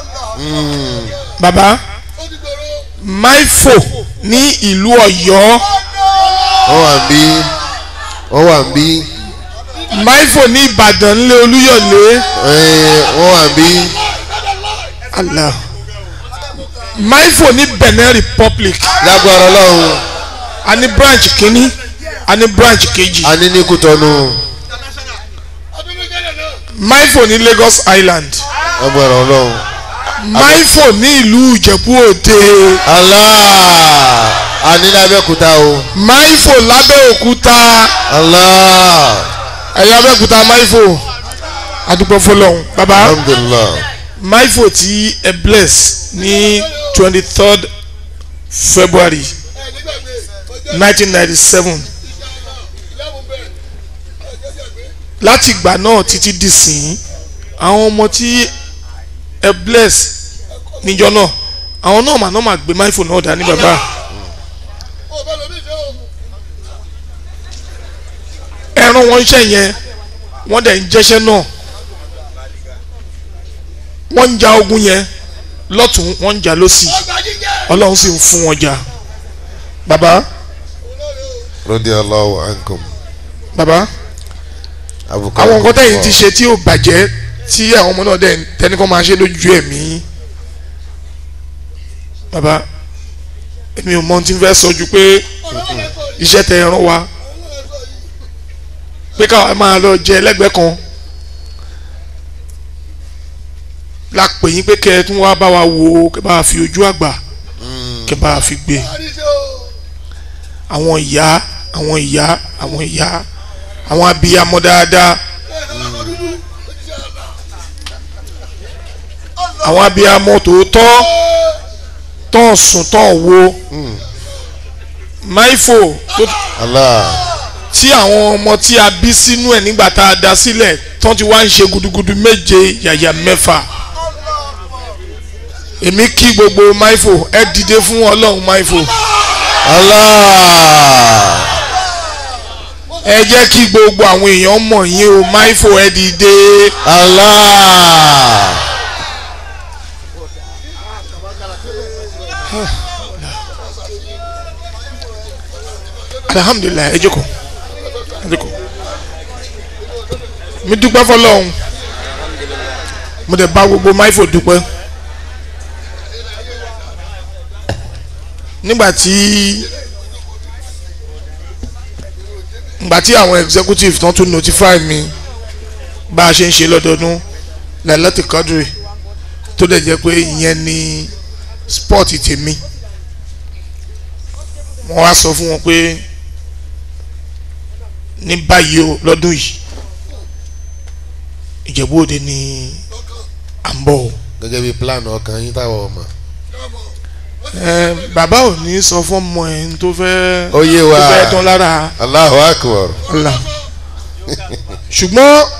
baba máìfò ní ìlú Ọ̀yọ́ wọ́n wà ń bí. wọ́n wà ń bí. máìfò ní Ìbàdàn ńlẹ̀ Olúyọ̀lé Ẹ̀, wọ́n wà ń bí. Allah máìfò ní Benin Republic lágbára ọlọ́run. a ní branch kínní a ní branch kejì a ní ní kútọ́nù. maifo ní Lagos Island lágbára ọlọ́run. maifo ní ìlú Ìjẹ̀bú Òde Allah. a ní lábẹ́kúta o. maifo lábẹ́òkúta Allah. ẹ̀yà abẹ́òkúta maifo adúpọ̀ fọlọ́hún baba alhamdulilah. maifo tí ẹ bless ní twenty third February nineteen ninety seven láti ìgbà náà títí di sìn àwọn ọmọ tí ẹ bless níjọ náà àwọn náà màá náà máa gbé máìfò náà dání bàbá ẹran wọn iṣẹ́ yẹn wọ́n dẹ̀ ń jẹ́ṣẹ́ náà wọ́n ń ja ogun yẹn lọ́tún wọ́n ń jà lọ́sì ọlọ́run sì ń fún wọn jà bàbá radiyallahu ankum. bàbá abuka àwọn nǹkan tẹ̀yìn ti ṣe tí ò bàjẹ́ tí àwọn ọmọ náà dẹ̀ tẹ́ni kan máa ṣe lójú ẹ̀mí bàbá èmi ò mọ ohun tí n fẹ́ sọ ju pé iṣẹ́ tẹ ẹran wa pé káwa máa lọ jẹ ẹlẹ́gbẹ́ kan la pè yín pé kẹ́ ẹ tún wá bá wa wò ó kẹ́ bá wa fi ojú àgbà kẹ́ bá wa fi gbé àwọn ìyá àwọn ìyá àwọn ìyá àwọn abiyamọ dáadáa àwọn abiyamọ tòótọ́ tán sùn tán wo máìfò tó Allah. tí àwọn ọmọ tí a bí sínú ẹ̀ nígbà tá a dá sílẹ̀ tán ti wá ń ṣe gudugudu méje yàyà mẹ́fà èmi kí gbogbo máìfò ẹ dìde fún ọlọ́run máìfò Allah. ẹ jẹ́ kí gbogbo àwọn èèyàn mọ̀ yín o máìfò ẹ dìde Allah. alhamdulilayi ẹ jókòó ẹ jókòó mi dúpẹ́ fọlọ́hún mo dẹ̀ bá gbogbo máìfò dúpẹ́ nígbà tí nígbà tí àwọn executive tán tún notify mi bá a ṣe ń ṣe lọ́dọọdún lẹ́lọ́tì kọ́dùrì tó dẹ̀ jẹ́ pé ìyẹn ni sport tèmi wọ́n wá sọ fún wọn pé ní báyìí o lọ́dún yìí ìjẹ̀bú òde ni à ń bọ̀ o. gẹ́gẹ́ bí plan ọkàn yín táwọn ọmọ. ẹ bàbá ò ní sọ fún ọmọ ẹ̀ ń tó fẹ́ ó yé wa tó fẹ́ tán lára Allahu akbar. ọ̀la ṣùgbọ́n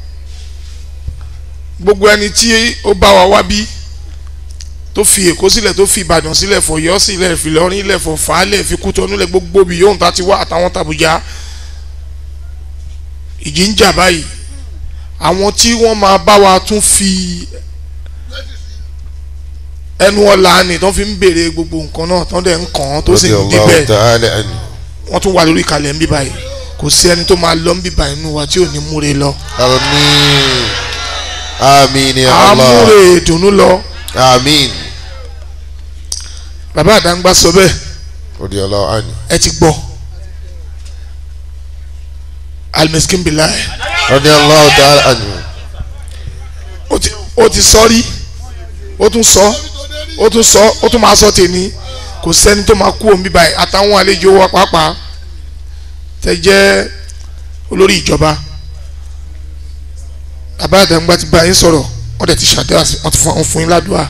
gbogbo ẹni tí ó bá wa wá bí tó fi èkó sílẹ̀ tó fi ìbàdàn sílẹ̀ fọ̀yọ́ sílẹ̀ fìlọrin ilẹ̀ fọ̀fàálẹ̀ fi kútọ́nú lẹ̀ gbogbo bí yóò ta ti wá àtàwọn tàbújá ìjì ń jà báyìí àwọn tí wọ́n máa bá wa tún fi ẹnu ọ̀la ni tó fi ń béèrè gbogbo nǹkan náà tó dẹ̀ ń kàn án tó sì ń Radiyallahu débẹ̀ ta'ala anhu. wọ́n tún wà lórí ìkàlẹ̀ ń bí báyìí kò sí ẹni tó máa lọ ń bí báyìí nínú wa tí ò ní múre lọ àmín àmín ya àá Allah múre ìdùnnú lọ àmín bàbá àdáńgbá sọ bẹ́ẹ̀ radiyallahu anhu. ẹ ti gbọ́ alimiskin bilayi radiyallahu ta'ala anhu. ó ti ó ti sọ rí ó tún sọ ó tún sọ ó tún máa sọ tèmi kò sẹ́ni tó máa kú òun bí báyìí àtàwọn àlejò wa pàápàá tẹ jẹ́ olórí ìjọba bàbá àdáńgbá ti bá yín sọ̀rọ̀ wọ́n dẹ̀ ti ṣàdúrà sí wọ́n ti fún fún yín ládùúrà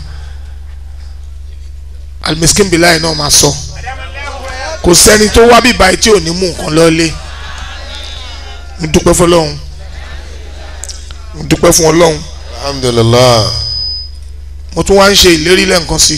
alimiskin bilayi náà máa sọ kò sẹ́ni tó wá bí báyìí tí ò ní mú nǹkan lọ́lé mo dúpẹ́ fún ọlọ́run mo dúpẹ́ fún ọlọ́run alhamdulillah mo tún wá ń ṣe ìlérí lẹ́ǹkan sí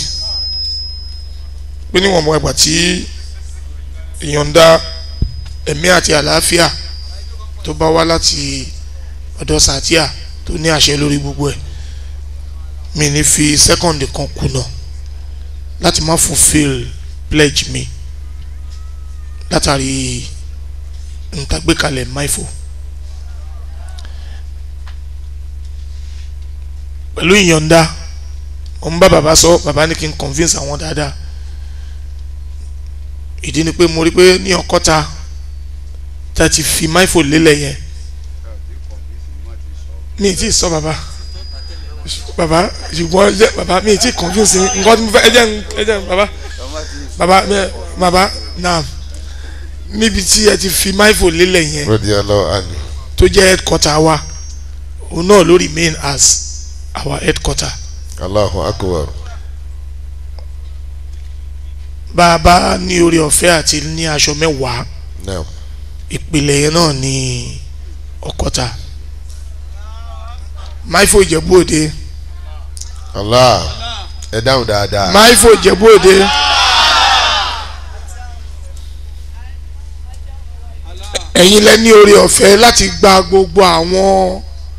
pé níwọ̀n mọ ẹgbà tí ìyọ̀ǹda ẹ̀mí àti àlàáfíà tó bá wá láti ọ̀dọ̀ sàtíà tó ní àṣẹ lórí gbogbo ẹ̀ mi ní fi sẹ́kọ̀ndì kan kùnà láti má fulfil pledge mi látàrí ntàgbékalẹ̀ maifo pẹ̀lú ìyọ̀ǹda mo ń bá bàbá sọ bàbá ní kí n convince àwọn dáadáa ìdí ni pé mo rí pé ní ọkọ́ta tá a ti fi maifo lélẹ̀ yẹn mi ì tí ì sọ bàbá bàbá ṣùgbọ́n jẹ́ bàbá mi ì tí ì convince yín nǹkan tí mo fẹ́ ẹ jẹ́ ẹ jẹ́ bàbá bàbá mi- bàbá náà níbi tí ẹ ti fi maifo lélẹ̀ yẹn radiyallahu anhu. tó jẹ́ headquarter wa òun náà ló remain as our headquarter Allahu akbar. bá a bá ní orí ọ̀fẹ́ àti ní aṣọ mẹ́wàá naam ìpìlẹ̀ yẹn náà ní ọ̀kọ́ta máìfò ìjẹ̀bú òde Allah ẹ dáhùn dáadáa. máìfò ìjẹ̀bú òde ẹ̀yin lẹ ní orí ọ̀fẹ́ láti gba gbogbo àwọn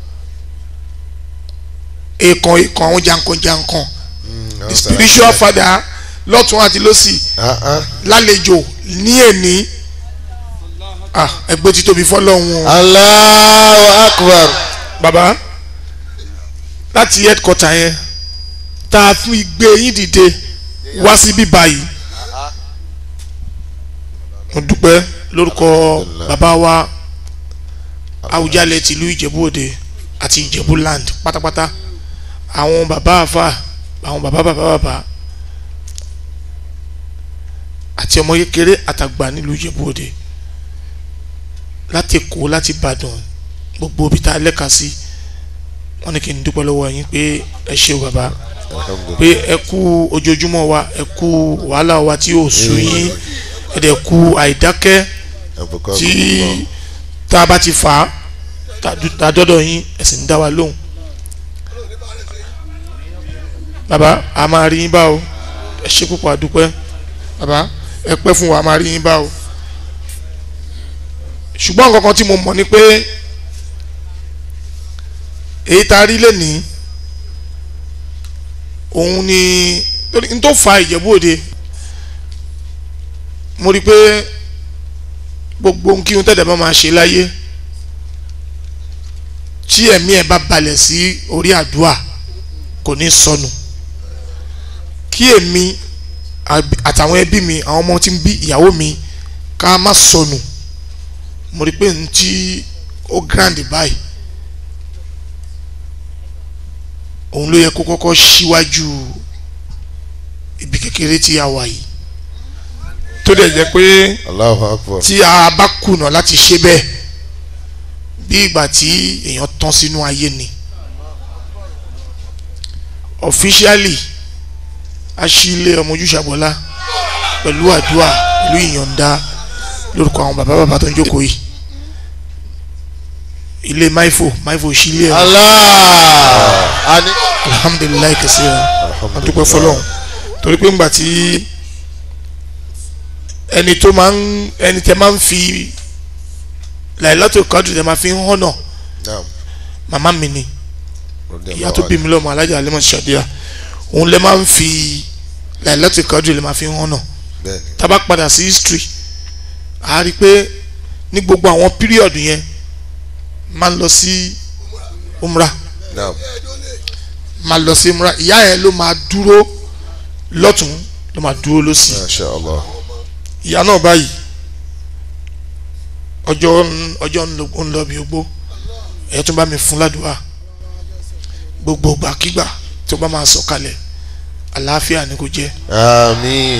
èèkàn èèkàn àwọn jankan-jankan Mm, the spiritual father lọ́tún àti lọ́sì Ah, ah. lálejò ní èní ah ẹgbẹ́ títóbi fọlọ́hún o Allahu akbar. baba láti headquarter yẹn tá a fún igbe yín dìde wá síbí báyìí mo dúpẹ́ lórúkọ bàbá wa Awùjalẹ̀ tìlú Ìjẹ̀bú Òde àti Ìjẹ̀bú land pátápátá àwọn bàbá àfà àwọn bàbá bàbá bàbá àti ọmọ kékeré àtàgbà nílùú Ìjẹ̀bú Òde láti Èkó láti Ìbàdàn gbogbo ibi tá a lẹ́ka sí wọ́n ní kí n dúpẹ́ lọ́wọ́ yín pé ẹ ṣe o bàbá Alhamdulillah. pé ẹ kú ojoojúmọ́ wa ẹ kú wàhálà wa tí ò sú yín ẹ dẹ̀ kú àìdákẹ́ Abukakumullah. tí tá a bá ti fà á tá- tá a dọ́dọ̀ yín ẹ sì ń dá wa lóhùn bàbá a máa rí yín bá o ẹ ṣe púpọ̀ àdúpẹ́ bàbá ẹ pẹ́ fún wa a máa rí yín bá o ṣùgbọ́n nǹkan kan tí mo mọ̀ ni pé èyí tá a rí lẹ́nìí òun ni torí n tó fa ìjẹ̀bú òde mo rí i pé gbogbo ohun kí ohun tẹ̀lé bá máa ṣe láyé tí ẹ̀mí ẹ̀ bá balẹ̀ sí orí àdúrà kò ní sọnù kí èmi àbí- àtàwọn ẹbí mi àwọn ọmọ tí ń bí ìyàwó mi ká má sọnù mo rí i pé n tí ó grand báyìí òun ló yẹ kó kọ́kọ́ síwájú ibi kékeré tí a wà yìí tó dẹ̀ jẹ́ pé Allahu Akbar. tí a bá kùnà láti ṣe bẹ́ẹ̀ bí ìgbà tí èèyàn tán sínú ayé ni officially a ṣí ilé ọmọ ojúṣàbọ̀lá pẹ̀lú àdúrà pẹ̀lú ìyọ̀ǹda lórúkọ àwọn bàbá bàbá tó ń jókòó yìí ilé maifo maifo ṣí ilé ẹ̀ Allah. Ani. alhamdulilayi kẹsíra a dúpẹ́ fọlọ́run torí pé ńgbà tí ẹni tó máa ń ẹni tẹ máa ń fi làìlátò kádùn tẹ máa fi ń hànà Naam. màmá mi ni ìyá tó bí mi lọ́mọ alájà alẹ́ mọ̀ ṣàdíyà òun lẹ máa ń fi làìlátò kádùn lẹ máa fi ń hànà Bẹ́ẹ̀ni. tábà padà sí history a rí i pé ní gbogbo àwọn píríọ̀dù yẹn máa ń lọ sí umrah Naam. máa lọ sí múra ìyá yẹn ló máa dúró lọ́tún ló máa dúró lọ́sì Masha Allah. ìyá náà báyìí ọjọ́ ń- ọjọ́ ń lọ- ń lọ bí ogbó ẹ̀ tún bá mi fún ládùúgbà gbogbo gbàkígbà tó bá máa sọ̀kalẹ̀ àlàáfíà ni kò jẹ́ Àmín.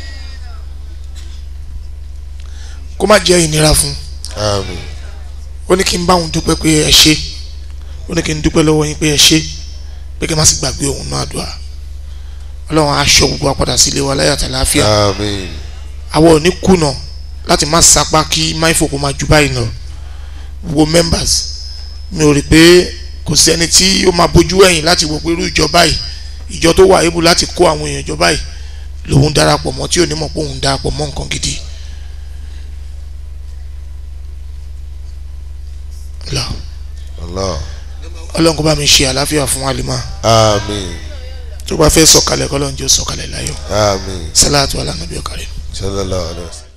kó má jẹ́ ìnira fún Àmín. ó ní kí n bá òun dúpẹ́ pé ẹ ṣe ó ní kí n dúpẹ́ lọ́wọ́ yín pé ẹ ṣe pé kí n má sì gbàgbé òun náà dùà ọlọ́run aṣọ gbogbo wa padà sílé wa láyàtọ̀ àlàáfíà Àmín. àwọn ò ní kùnà láti má sapá kí máìfò kó máa ju báyìí lọ gbogbo members mi ò rí pé kò sí ẹni tí ó máa bójú ẹ̀yìn láti wò pé irú ìjọba yìí ìjọ tó wà ébù láti kó àwọn èèyàn ìjọba yìí lòun darapọ̀ mọ́ tí ò ní mọ̀ pé òun darapọ̀ mọ́ nǹkan gidi. Allah. Allah. ọlọ́run kó bá mi ṣe àlàáfíà fún Halima Àmín. tó bá fẹ́ sọ̀kalẹ̀ kọ́lọ́run jẹ́ ó sọ̀kalẹ̀ láyọ̀ Àmín. sálàtú alánàbí ọ̀kàrẹ́. Sallallahu alaihi wasallam.